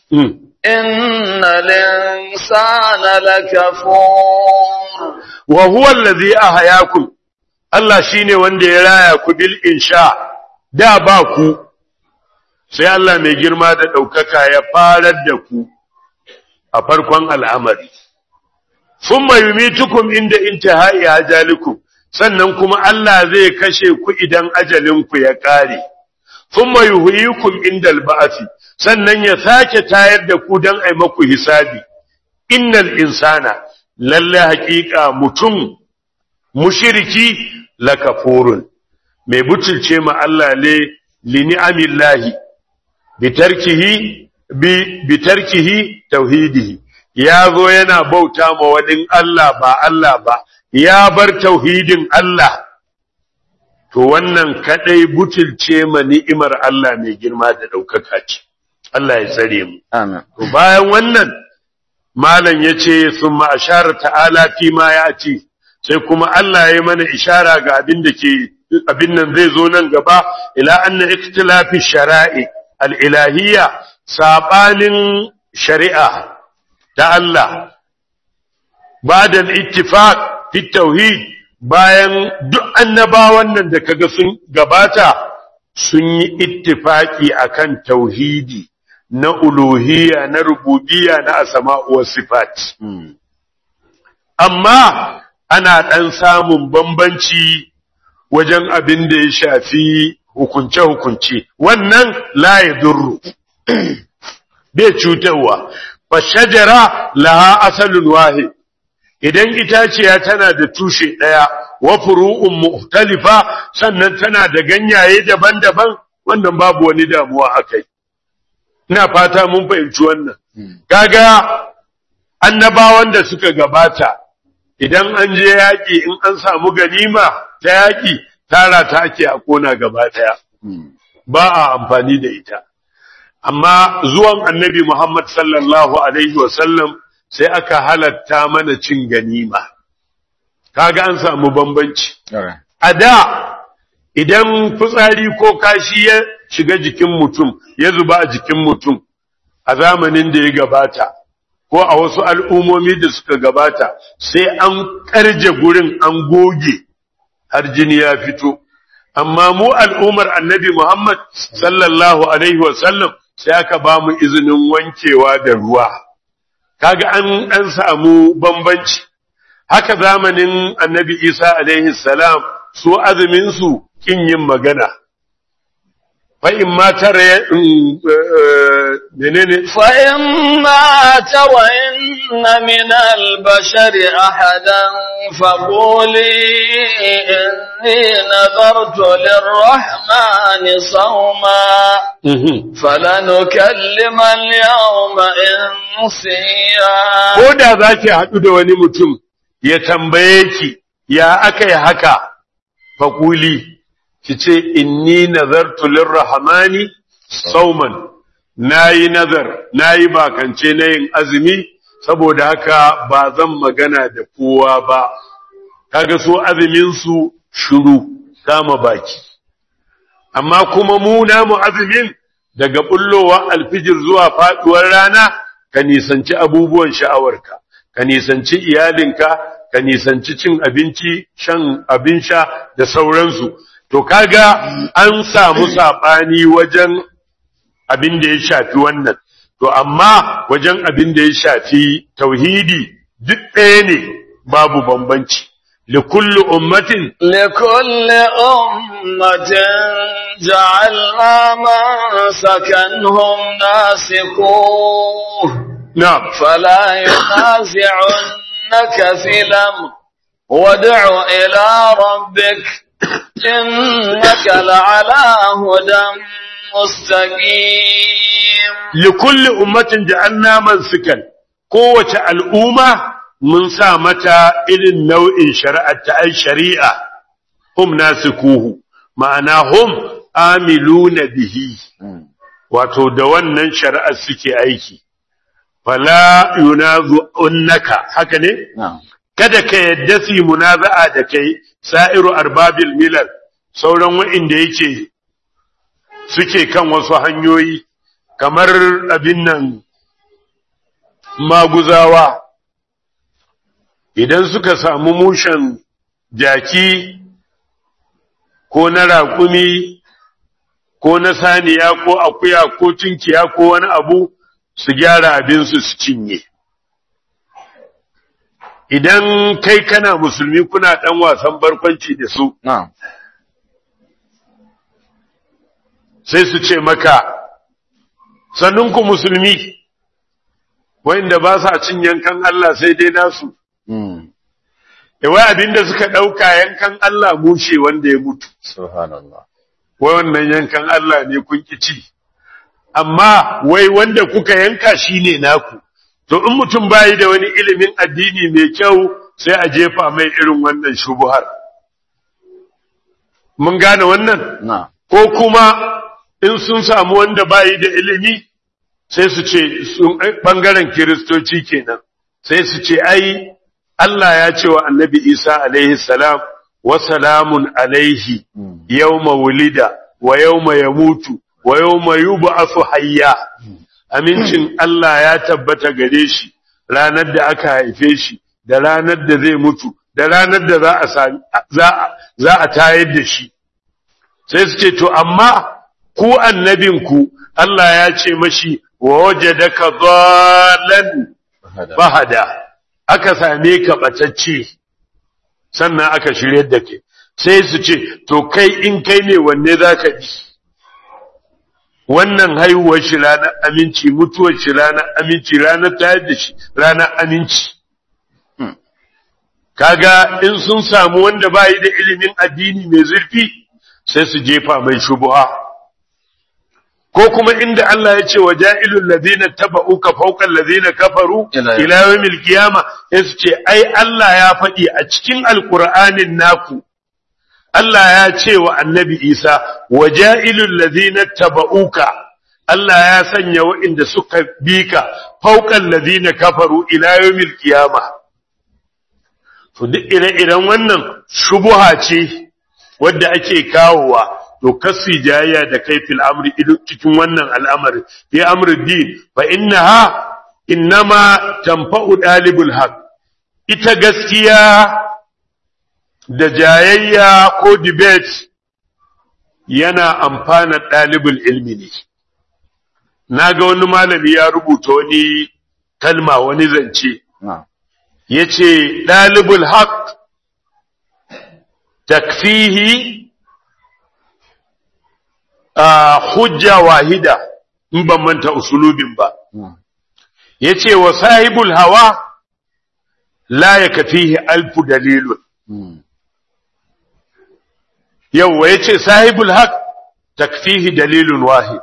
innal insana lakafur wa huwa allazi ahyakum Allah shine wanda ya raya ku bil insha da ba ku sai Allah mai girma da ɗaukaka ya farar da ku a farkon al'amari. Summa yumitukum inda intihai ajalikum sannan kuma Allah zai kashe ku idan ajalinku ya ƙare. Summa yuhyikum inda alba'afi sannan ya sake tayar da ku don ai maku hisabi. Innal insana lalle haƙiƙa mutum mushiriki lakafurun mai butulce ma Allah ne li ni'amillahi bitarkihi bi bitarkihi tauhidihi ya zo yana bauta ma wani Allah ba Allah ba ya bar tauhidin Allah to wannan kadai butulce ma ni'imar Allah mai girma da daukaka ce Allah ya tsare mu amin to bayan wannan malam yace summa ashara ta'ala fi ma yati sai kuma Allah ya mana ishara ga abin da ke abin nan zai zo nan gaba ila anna ikhtilafi shara'i al-ilahiyya sabanin shari'a ta Allah ba'da al-ittifaq fi tauhid bayan duk annabawan nan da kaga sun gabata sun yi ittifaki akan tauhidi na uluhiyya na rububiyya na asma'u was sifat amma ana ɗan samun bambanci wajen abin da ya shafi hukunce-hukunce, wannan laye durru, bai cutarwa, fa shajara laha asalin wahi, idan itaciya tana da tushe ɗaya, wa furu'un muhtalifa sannan tana da ganyaye daban-daban, wannan babu wani damuwa a kai. Ina fata mun fahimci wannan. Kaga annabawan da suka gabata, idan an je yaƙi in an samu ganima ta yaƙi tara ta ake a kona gaba ɗaya ba a amfani da ita amma zuwan annabi Muhammad sallallahu alaihi wasallam sai aka halatta mana cin ganima kaga an samu bambanci a da idan fitsari ko kashi ya shiga jikin mutum ya zuba a jikin mutum a zamanin da ya gabata ko a wasu al'ummomi da suka gabata sai an ƙarje gurin an goge har jini ya fito amma mu al'ummar annabi Muhammad sallallahu alaihi wasallam sai aka ba mu izinin wankewa da ruwa kaga an an samu bambanci haka zamanin annabi Isa alaihi salam su azumin su kin yin magana fa in ma tare menene فإما ترين من البشر أحدا فقولي إني نذرت للرحمن صوما فلنكلم اليوم إنسيا ko da za ki haɗu da wani mutum ya tambaye ki ya aka yi haka faƙuli ki ce inni nazartu lirrahmani sauman nayi nazar nayi bakance na yin azumi saboda haka ba zan magana da kowa ba kaga so azumin su shiru kama baki amma kuma mu namu azumin daga bullowa alfijir zuwa faduwar rana ka nisanci abubuwan sha'awarka ka nisanci iyalinka ka nisanci cin abinci shan abin sha da sauransu to kaga an samu sabani wajen abin da ya shafi wannan to amma wajen abin da ya shafi tauhidi duk ɗaya ne babu bambanci likulli ummatin لكل أمة جعلنا منسكنهم ناسكوه na'am فلا ينازعنك في الأمر وادع إلى ربك إنك لعلى هدى مستقيم likulli ummatin ja'alna mansikan kowace al'umma mun sa mata irin nau'in shari'a ta ai shari'a hum nasikuhu ma'ana hum amiluna bihi wato da wannan shari'ar suke aiki fala yunazu unnaka haka ne kada ka yadda su yi munaza'a da kai sa'iru arbabil milal sauran wa'inda yake suke kan wasu hanyoyi kamar abin nan maguzawa idan suka samu mushen jaki ko na raƙumi ko na saniya ko akuya ko tunkiya ko wani abu su gyara abinsu su cinye idan kai kana musulmi kuna ɗan wasan barkwanci da su نعم sai su ce maka sannunku musulmi wanda ba sa cin yankan Allah sai dai nasu wai abinda suka ɗauka yankan Allah mushe wanda ya mutu Subhanallah. wai wannan yankan Allah ne kun ki ci amma wai wanda kuka yanka shine naku to in mutum bayi da wani ilimin addini mai kyau sai a jefa mai irin wannan shubuhar mun gane wannan نعم ko kuma in sun samu wanda bayi da ilimi sai su ce sun bangaren kiristoci kenan sai su ce ai Allah ya ce wa annabi Isa alaihi salam wa salamun alaihi yawma wulida wa yawma yamutu wa yawma yub'athu hayya amincin Allah ya tabbata gare shi ranar da aka haife shi da ranar da zai mutu da ranar da za a sami za a za a tayar da shi sai su ce to amma ku annabinku Allah ya ce mashi wa wajadaka dhallan Hada. bahada aka same ka batacce sannan aka shirye da ke sai su ce to kai in kai ne wanne zaka bi wannan haihuwar shi ranar aminci mutuwar shi ranar aminci ranar tayar da shi ranar aminci kaga in sun samu wanda bayi da ilimin addini mai zurfi sai su jefa mai shubuha ko kuma inda Allah ya ce wa ja'ilul ladina taba'uka fawqa alladhina kafaru Ila- ila yawmil qiyama sai su ce ai Allah ya faɗi a cikin alqur'anin naku Allah ya ce wa annabi Isa wa ja'ilul ladina taba'uka Allah ya sanya waɗanda suka bi ka fawqa alladhina kafaru ila yawmil qiyama to duk ire-iren wannan shubuha ce wadda ake kawowa to kasi jayya da kai fil amri idu- cikin wannan al'amari fi amri din fa innaha innama tanfa'u dalibul haq ita gaskiya da jayayya ko debate yana amfana ɗalibul ilmi ne na ga wani malami ya rubuta wani kalma wani zance na'am ya ce ɗalibul haq takfihi a hujja wahida in ban manta usulubin ba na'am ya ce wa sahibul hawa la ya kafihi alfu dalilun Mm. yawwa ya ce sahibul haq takfihi dalilun wahid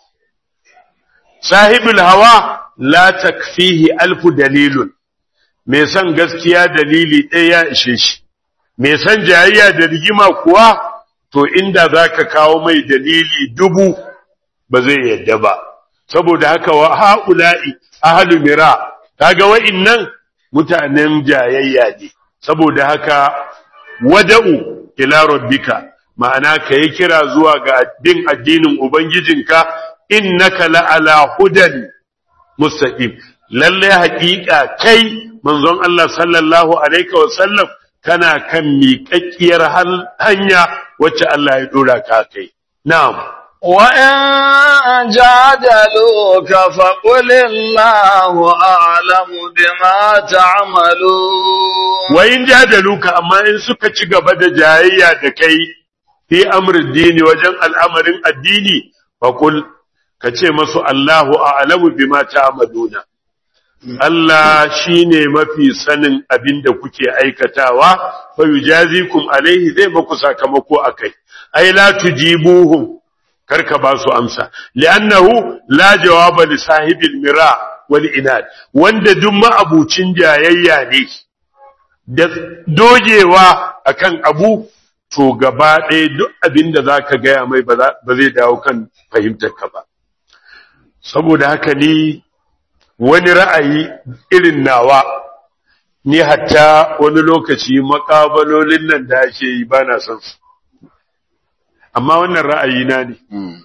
sahibul hawa la takfihi alfu dalilun mai san gaskiya dalili ɗaya ya ishe shi mai san jayayya da rigima kuwa to inda za ka kawo mai dalili dubu ba zai yadda ba saboda haka wa ha'ula'i ahlu mira kaga wa'innan mutanen jayayya ne saboda haka wada'u ila rabbika ma'ana ka yi kira zuwa ga bin addinin ubangijinka innaka la'ala hudan mustaqim lalle haƙiƙa kai manzon Allah sallallahu alaihi wa sallam kana kan miƙaƙƙiyar hal- hanya wacce Allah ya dora ka kai na'am وإن جادلوك فقل الله أعلم بما تعملون wa in jadaluka amma in suka ci gaba da jayayya da kai fi amrin dini wajen al'amarin addini faqul ka ce masu Allahu a'lamu bima ta'maluna Allah shine mafi sanin abin da kuke aikatawa fa yujazikum alaihi zai maku sakamako akai ai la tujibuhum karka ba su amsa li'annahu la jawaba li sahibil mira wal inad wanda duk ma'abucin jayayya ne da dogewa akan abu to gaba ɗaya duk abin da za ka gaya mai ba za- ba zai dawo kan fahimtarka ba saboda haka ni wani ra'ayi irin nawa ni hatta wani lokaci makabalolin nan da ake yi ba na son su amma wannan ra'ayi na ne Mm.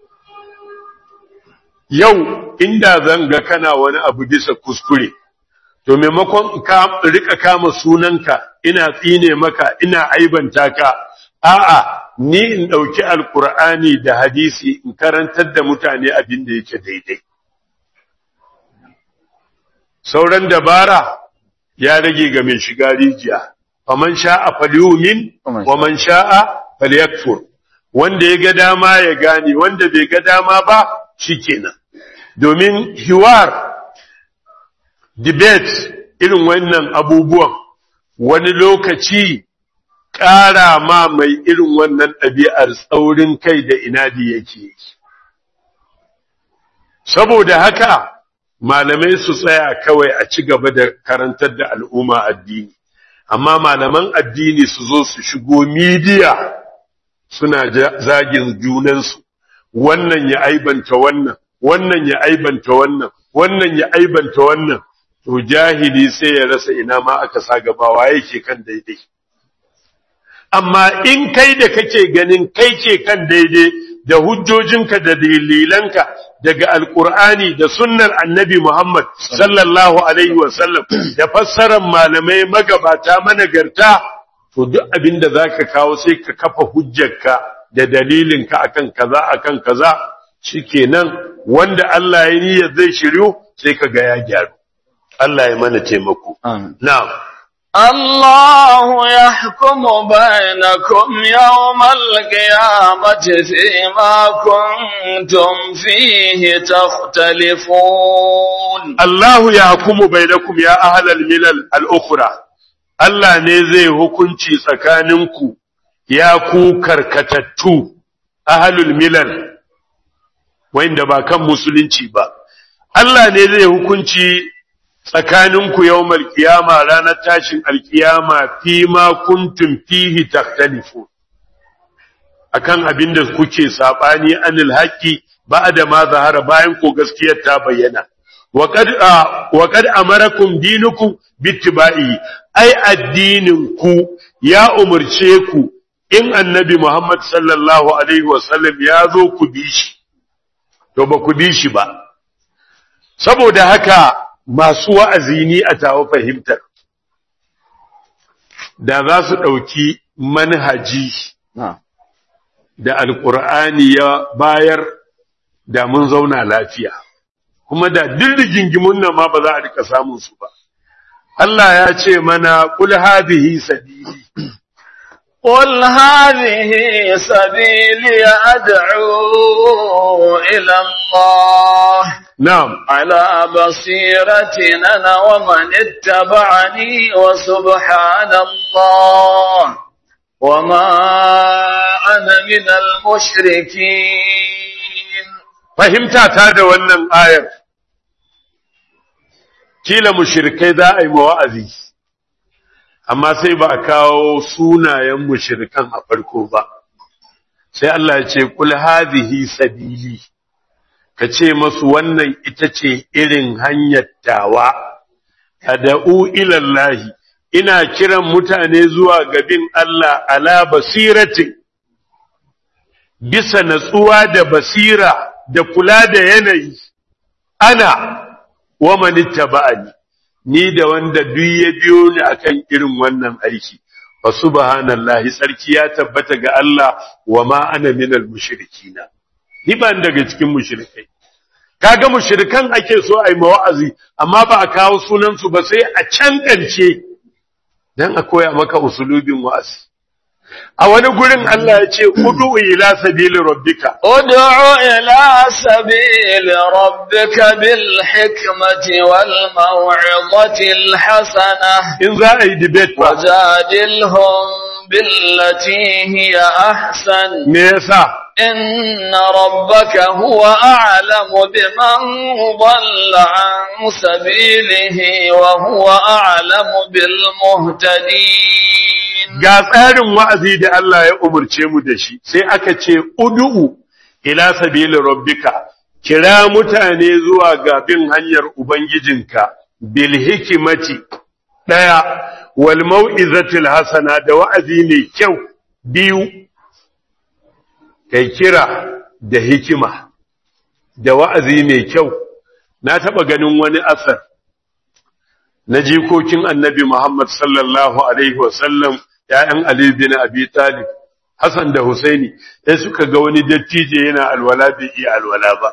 yau inda zan ga kana wani abu bisa kuskure to maimakon ka rika kama sunanka ina tsine maka ina aibanta ka a'a ni in dauki alqur'ani da hadisi in karantar da mutane abin da yake daidai sauran dabara ya rage ga mai shiga rijiya faman sha'a falyumin wa man sha'a falyakfur wanda ya ga dama ya gane wanda bai ga dama ba shikenan domin hiwar debate irin wannan abubuwan wani lokaci ƙara ma mai irin wannan ɗabi'ar tsaurin kai da inadi yake yi. Saboda haka malamai su tsaya kawai a ci gaba da karantar da al'umma addini, amma malaman addini su zo su shigo midiya suna ja- zagin junansu, wannan ya aibanta wannan, wannan ya aibanta wannan, wannan ya aibanta wannan. to jahili sai ya rasa ina ma aka sa gabawa yake kan daidai amma in kai da kake ganin kai ke kan daidai da hujjojinka da dalilanka daga alkur'ani da sunnar annabi Muhammad sallallahu alaihi wasallam da fassarar malamai magabata managarta to duk abin da zaka kawo sai ka kafa hujjarka da dalilinka akan kaza akan kaza shikenan wanda Allah ya niyyar zai shiryu sai ka ga ya gyaru Allah ya mana taimako. Amin. Na'am. الله يحكم بينكم يوم القيامة فيما كنتم فيه تختلفون Allahu ya hukumu bainakum ya ahlal milal al-ukhra. Allah ne zai hukunci tsakaninku ya ku karkatattu ahlul milal wanda ba kan musulunci ba. Allah ne zai hukunci tsakaninku yawmal qiyama ranar tashin alkiyama fi ma kuntum fihi takhtalifu akan abin da kuke sabani anil haqqi ba'da ma zahara bayan ko gaskiyar ta bayyana wa qad wa qad amarakum dinukum bittiba'i ai addinin ku ya umurce ku in annabi Muhammad sallallahu alaihi wasallam ya zo ku bi shi to ba ku bi shi ba saboda haka masu wa'azi ni a tawo fahimtar da za su ɗauki manhaji Na. da alƙur'ani ya bayar da mun zauna lafiya kuma da duk rigingimun nan ma ba za a rika samun su ba Allah ya ce mana kul hadhihi sabili قل هذه سبيلي أدعو إلى الله na'am على بصيرة أنا ومن اتبعني وسبحان الله وما أنا من المشركين fahimta ta da wannan ayar kila mushrikai za a yi ma wa'azi amma sai ba a kawo sunayen mushrikan a farko ba sai Allah ya ce kul hadhihi sabili ka ce masu wannan ita ce irin hanyar tawa ad'u ila Allah ina kiran mutane zuwa gabin Allah ala basiratin bisa natsuwa da basira da kula da yanayi ana wa manittaba'ani ni da wanda duk ya biyo ni akan irin wannan aiki fa subhanallahi sarki ya tabbata ga Allah wa ma ana minal mushrikina ni ban daga cikin mushrikai kaga mushrikan ake so ai mawa'azi amma ba a kawo sunan su ba sai a can ƙarshe dan a koya maka usulubin wa'azi a wani gurin Allah ya ce udu ila sabili rabbika ادع إلى سبيل ربك بالحكمة والموعظة الحسنة in za a yi debate ba وجادلهم بالتي هي أحسن me yasa إن ربك هو أعلم بمن ضل عن سبيله وهو أعلم بالمهتدين ga tsarin wa'azi da Allah ya umurce mu da shi sai aka ce udu'u ila sabili rabbika kira mutane zuwa ga bin hanyar ubangijinka bil hikimati daya wal mau'izatil hasana da wa'azi mai kyau biyu kai kira da hikima da wa'azi mai kyau na taba ganin wani asar na jikokin annabi Muhammad sallallahu alaihi wasallam ‘ya'yan Ali bin Abi Talib, Hassan da Husaini, sai suka ga wani dattijo yana alwala bai iya alwala ba.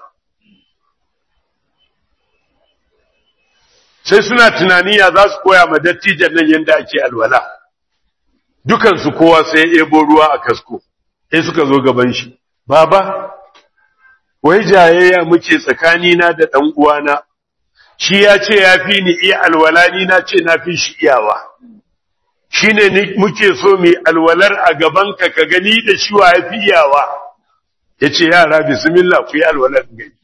Sai suna tunaniya za su koya ma dattijan nan yadda ake alwala. Dukansu kowa sai ya ebo ruwa a kasko, sai suka zo gaban shi. Baba, wai jayayya muke tsakanina da ɗan uwana, shi ya ce ya fi ni iya alwala ni na ce na fi shi iyawa. shi ne muke so mai alwalar a gabanka ka gani da shi wa ya fi iyawa ya ce yara bismillah ku yi alwalar gani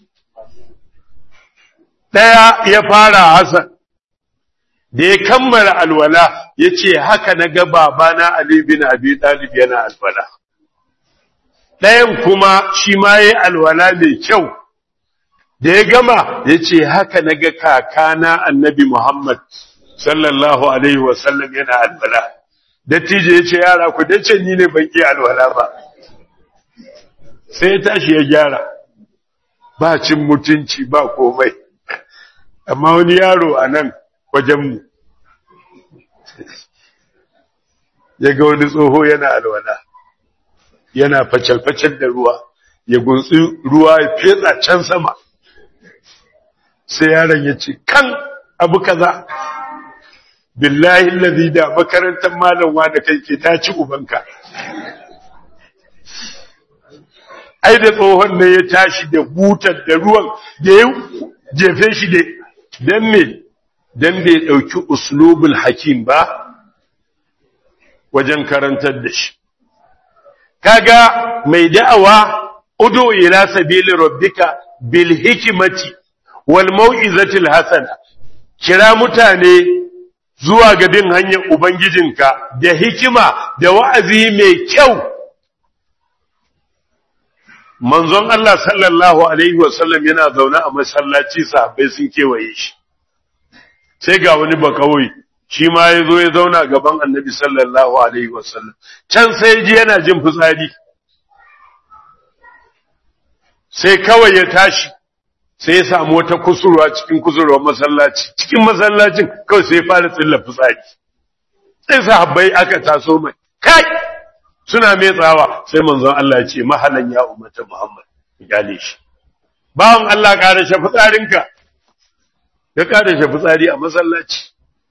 ɗaya ya fara hasan da ya kammala alwala ya ce haka na ga babana Ali bin Abi Talib yana alwala ɗayan kuma shi ma ya yi alwala mai kyau da ya gama ya ce haka na ga kakana annabi Muhammad sallallahu alaihi wasallam yana alwala dattijo ya ce yara ku dace ni ne ban iya alwala ba sai ya tashi ya gyara ba cin mutunci ba komai amma wani yaro a nan wajenmu ya ga wani tsoho yana alwala yana facal-facal da ruwa ya gunsi ruwa ya fetsa can sama sai yaron ya ce kan abu kaza billahi lazi da makarantar malam da kai ke ta ci ubanka ai da tsohon ne ya tashi da butar da ruwan da ya jefe shi da dan me dan bai dauki uslubul hakim ba wajen karantar da shi kaga mai da'awa udu ila sabili rabbika bil hikmati wal mau'izatil hasana kira mutane zuwa ga bin hanyar Ubangijinka da hikima da wa'azi mai kyau. Manzon Allah sallallahu Alaihi wasallam yana zaune a masallaci sahabbai sun kewaye shi, sai ga wani bakawai shi ma ya zo ya zauna gaban annabi sallallahu Alaihi wasallam, can sai ji yana jin fitsari, sai kawai ya tashi. sai ya samu wata kusurwa cikin kusurwar masallaci cikin masallacin kawai sai ya fara tsilla fitsari sai sahabbai aka taso mai kai suna mai tsawa sai manzon Allah ya ce mahalan ya ummata Muhammad gale shi bawan Allah ƙara shi fitsarinka ya ƙara shi fitsari a masallaci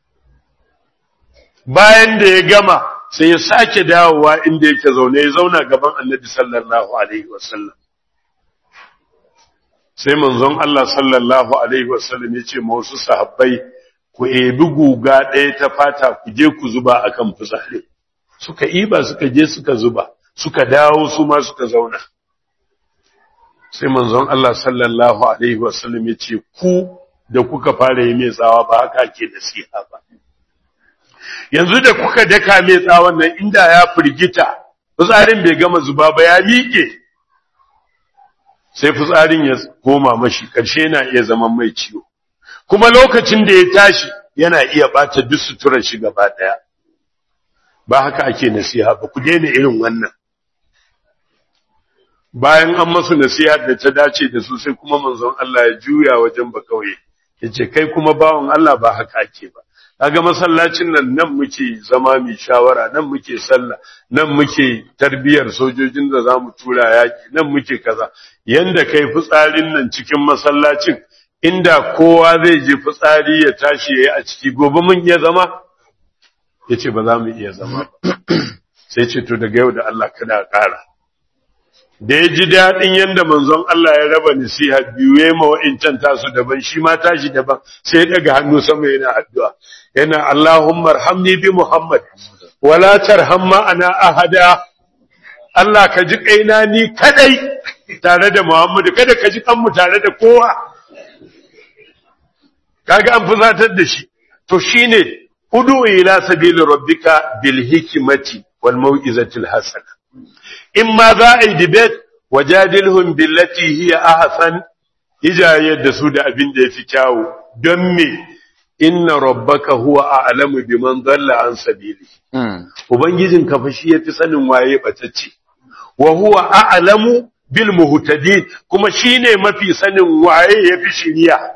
bayan da ya gama sai ya sake dawowa inda yake zaune ya zauna gaban annabi sallallahu alaihi wasallam sai manzon Allah sallallahu alaihi wasallam ya ce ma wasu sahabbai ku ebi guga ɗaya ta fata ku je ku zuba akan fitsari suka iba suka je suka zuba suka dawo su ma suka zauna sai manzon Allah sallallahu alaihi wasallam ya ce ku da kuka fara yi mai tsawa ba haka ake nasiha ba yanzu da kuka daka mai tsawon nan inda ya firgita fitsarin bai gama zuba ba ya miƙe sai fitsarin ya koma mashi ƙarshe yana iya zaman mai ciwo kuma lokacin da ya tashi yana iya ɓata duk suturar shi gaba ɗaya ba haka ake nasiha ba ku daina irin wannan bayan an masu nasiha da ta dace da su sai kuma manzon Allah ya juya wajen ba kauye yace kai kuma bawon Allah ba haka ake ba kaga masallacin nan nan muke zama mai shawara nan muke sallah nan muke tarbiyar sojojin da zamu tura yaki nan muke kaza yanda kai fitsarin nan cikin masallacin inda kowa zai je fitsari ya tashi yayi a ciki gobe mun iya zama yace ba za mu iya zama sai ce to daga yau da Allah kada ƙara da ya ji daɗin yadda manzon Allah ya raba nasiha biyu ya ma wa'incan tasu daban shi ma tashi daban sai ya daga hannu sama yana addu'a yana Allahumma arhamni bi Muhammad wala tarham ma'ana ahada Allah ka ji kaina ni kadai tare da Muhammadu kada ka ji kanmu tare da kowa kaga an fusatar da shi to shine udu ila sabili rabbika bil hikmati wal mau'izatil hasana in ma za a yi debate wajadilhum billati hiya ahsan ijayar da su da abin da yafi kyawu don me inna rabbaka huwa a'lamu biman dalla an sabili ubangijin ka fa shi yafi sanin waye batacce wa huwa a'lamu bil muhtadin kuma shine mafi sanin waye yafi shiriya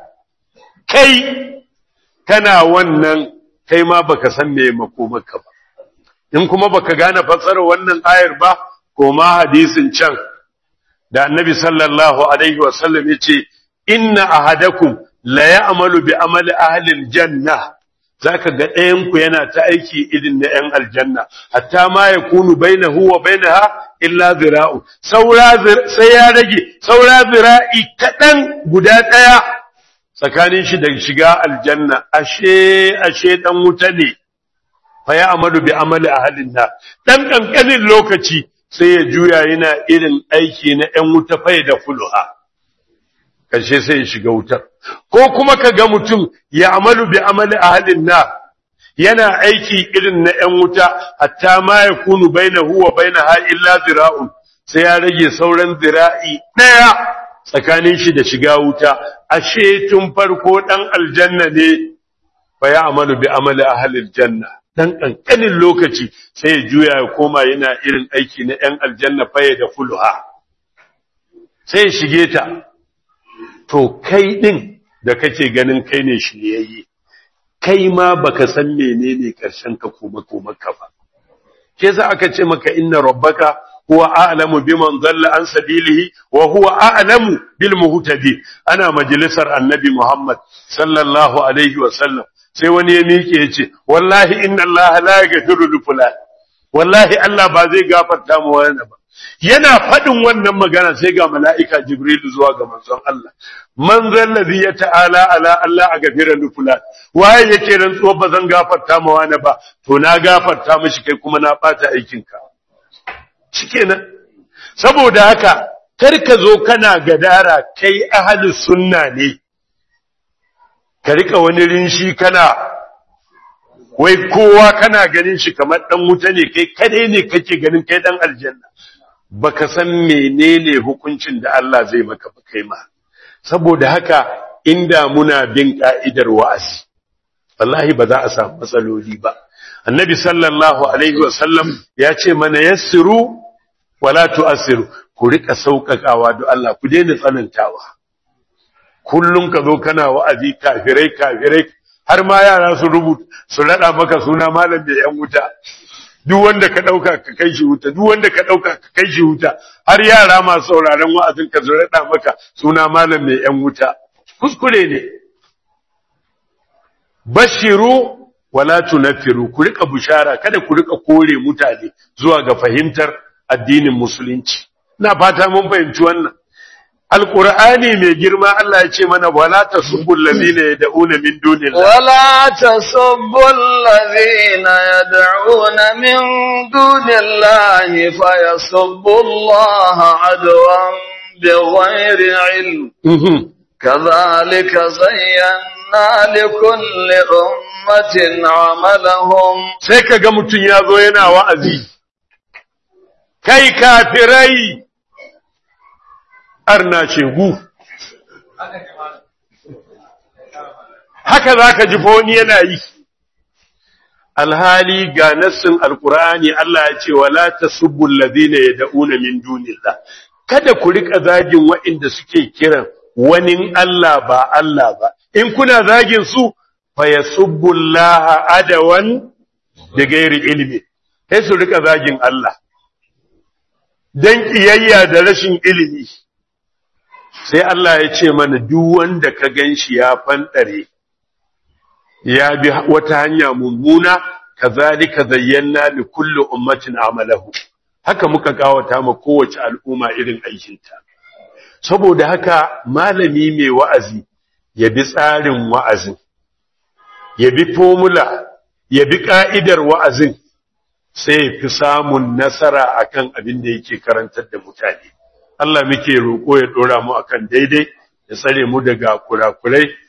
kai kana wannan kai ma baka san me makomaka ba in kuma baka gane fassarar wannan ayar ba koma hadisin can da annabi sallallahu alaihi wasallam yace inna ahadakum la ya'malu bi amali ahli aljanna zaka ga ɗayan ku yana ta aiki irin na ɗan aljanna hatta ma yakunu bainahu wa bainaha illa zira'u saura sai ya rage saura zira'i kaɗan guda ɗaya tsakanin shi da shiga aljanna ashe ashe dan wuta ne fa ya amalu bi amali ahlin nar dan kankanin lokaci sai ya juya yana irin aiki na ‘yan wuta fai da fuluha, ƙarshe sai ya shiga wutar. Ko kuma ka ga mutum ya amalu bi amali a halin na, yana aiki irin na ‘yan wuta, hatta ma ya kunu bai na huwa bai na ha illa zira'un, sai ya rage sauran zira'i ɗaya tsakanin shi da shiga wuta, ashe tun farko ɗan aljanna ne, fa ya amalu bi amali a halin janna. dan ƙanƙanin lokaci sai ya juya ya koma yana irin aiki na ‘yan aljanna faye da fuluha, sai ya shige ta, to kai ɗin da kake ganin kai ne shiryayye, kai ma baka san menene ƙarshen ka koma koma ka ba. Ke za aka ce maka inna rabbaka huwa a'lamu biman dalla an sabilihi wa huwa a'lamu bil muhtadi ana majalisar annabi Muhammad sallallahu alaihi wa sallam sai wani ya miƙe ya ce, Wallahi inna Allah la ya gafiru li fulan, wallahi Allah ba zai gafarta mu wani ba. Yana faɗin wannan magana sai ga mala'ika Jibrilu zuwa ga manzon Allah. Man zallazi ya ta'ala ala Allah a gafira li fulan, waye yake rantsuwa ba zan gafarta ma wani ba, to na gafarta mishi kai kuma na ɓata aikinka. Shikenan. Saboda haka, kar ka zo kana gadara kai ahalus sunna ne. ka rika wani rinshi kana wai kowa kana ganin shi kamar dan wuta ne kai kadai ne kake ganin kai dan aljanna baka san menene hukuncin da Allah zai maka ba kai ma saboda haka inda muna bin ka'idar wa'azi wallahi ba za a samu matsaloli ba annabi sallallahu alaihi wasallam ya ce mana yassiru wala tu'assiru ku rika sauƙaƙawa da Allah ku daina tsanantawa kullum ka zo kana wa'azi kafirai kafirai har ma yara su rubuta su rada maka suna malam da yan wuta duk wanda ka ɗauka ka kai shi wuta duk wanda ka ɗauka ka kai shi wuta har yara masu sauraron wa'azin ka zo raɗa maka suna malam mai ‘yan wuta kuskure ne bashiru wala tunaffiru ku rika bushara kada ku rika kore mutane zuwa ga fahimtar addinin musulunci ina fata mun fahimci wannan alqur'ani mai girma Allah ya ce mana wala tasubbul ladina yad'una min dunillah ولا تسبوا الذين يدعون من دون الله فيسبوا الله عدوا بغير علم كذلك زينا لكل أمة عملهم sai kaga mutun ya zo yana wa'azi kai kafirai arna shegu haka zaka ji wani yana yi alhali ga nassin alqur'ani Allah ya ce wala tasubbu alladhina yad'una min dunillah kada ku rika zagin waɗanda suke kiran wani Allah ba Allah ba in kuna zagin su fa yasubbu Allah adawan da gairi ilimi sai su rika zagin Allah dan kiyayya da rashin ilimi sai Allah ya ce mana duk wanda ka ganshi ya fandare ya bi wata hanya mummuna kazalika zayyana li kulli ummatin amalahu haka muka kawata ma kowace al'umma irin aikinta saboda haka malami mai wa'azi ya bi tsarin wa'azin ya bi formula ya bi ka'idar wa'azin sai ya fi samun nasara akan abin da yake karantar da mutane Allah muke roƙo ya ɗora mu akan daidai ya tsare mu daga kurakurai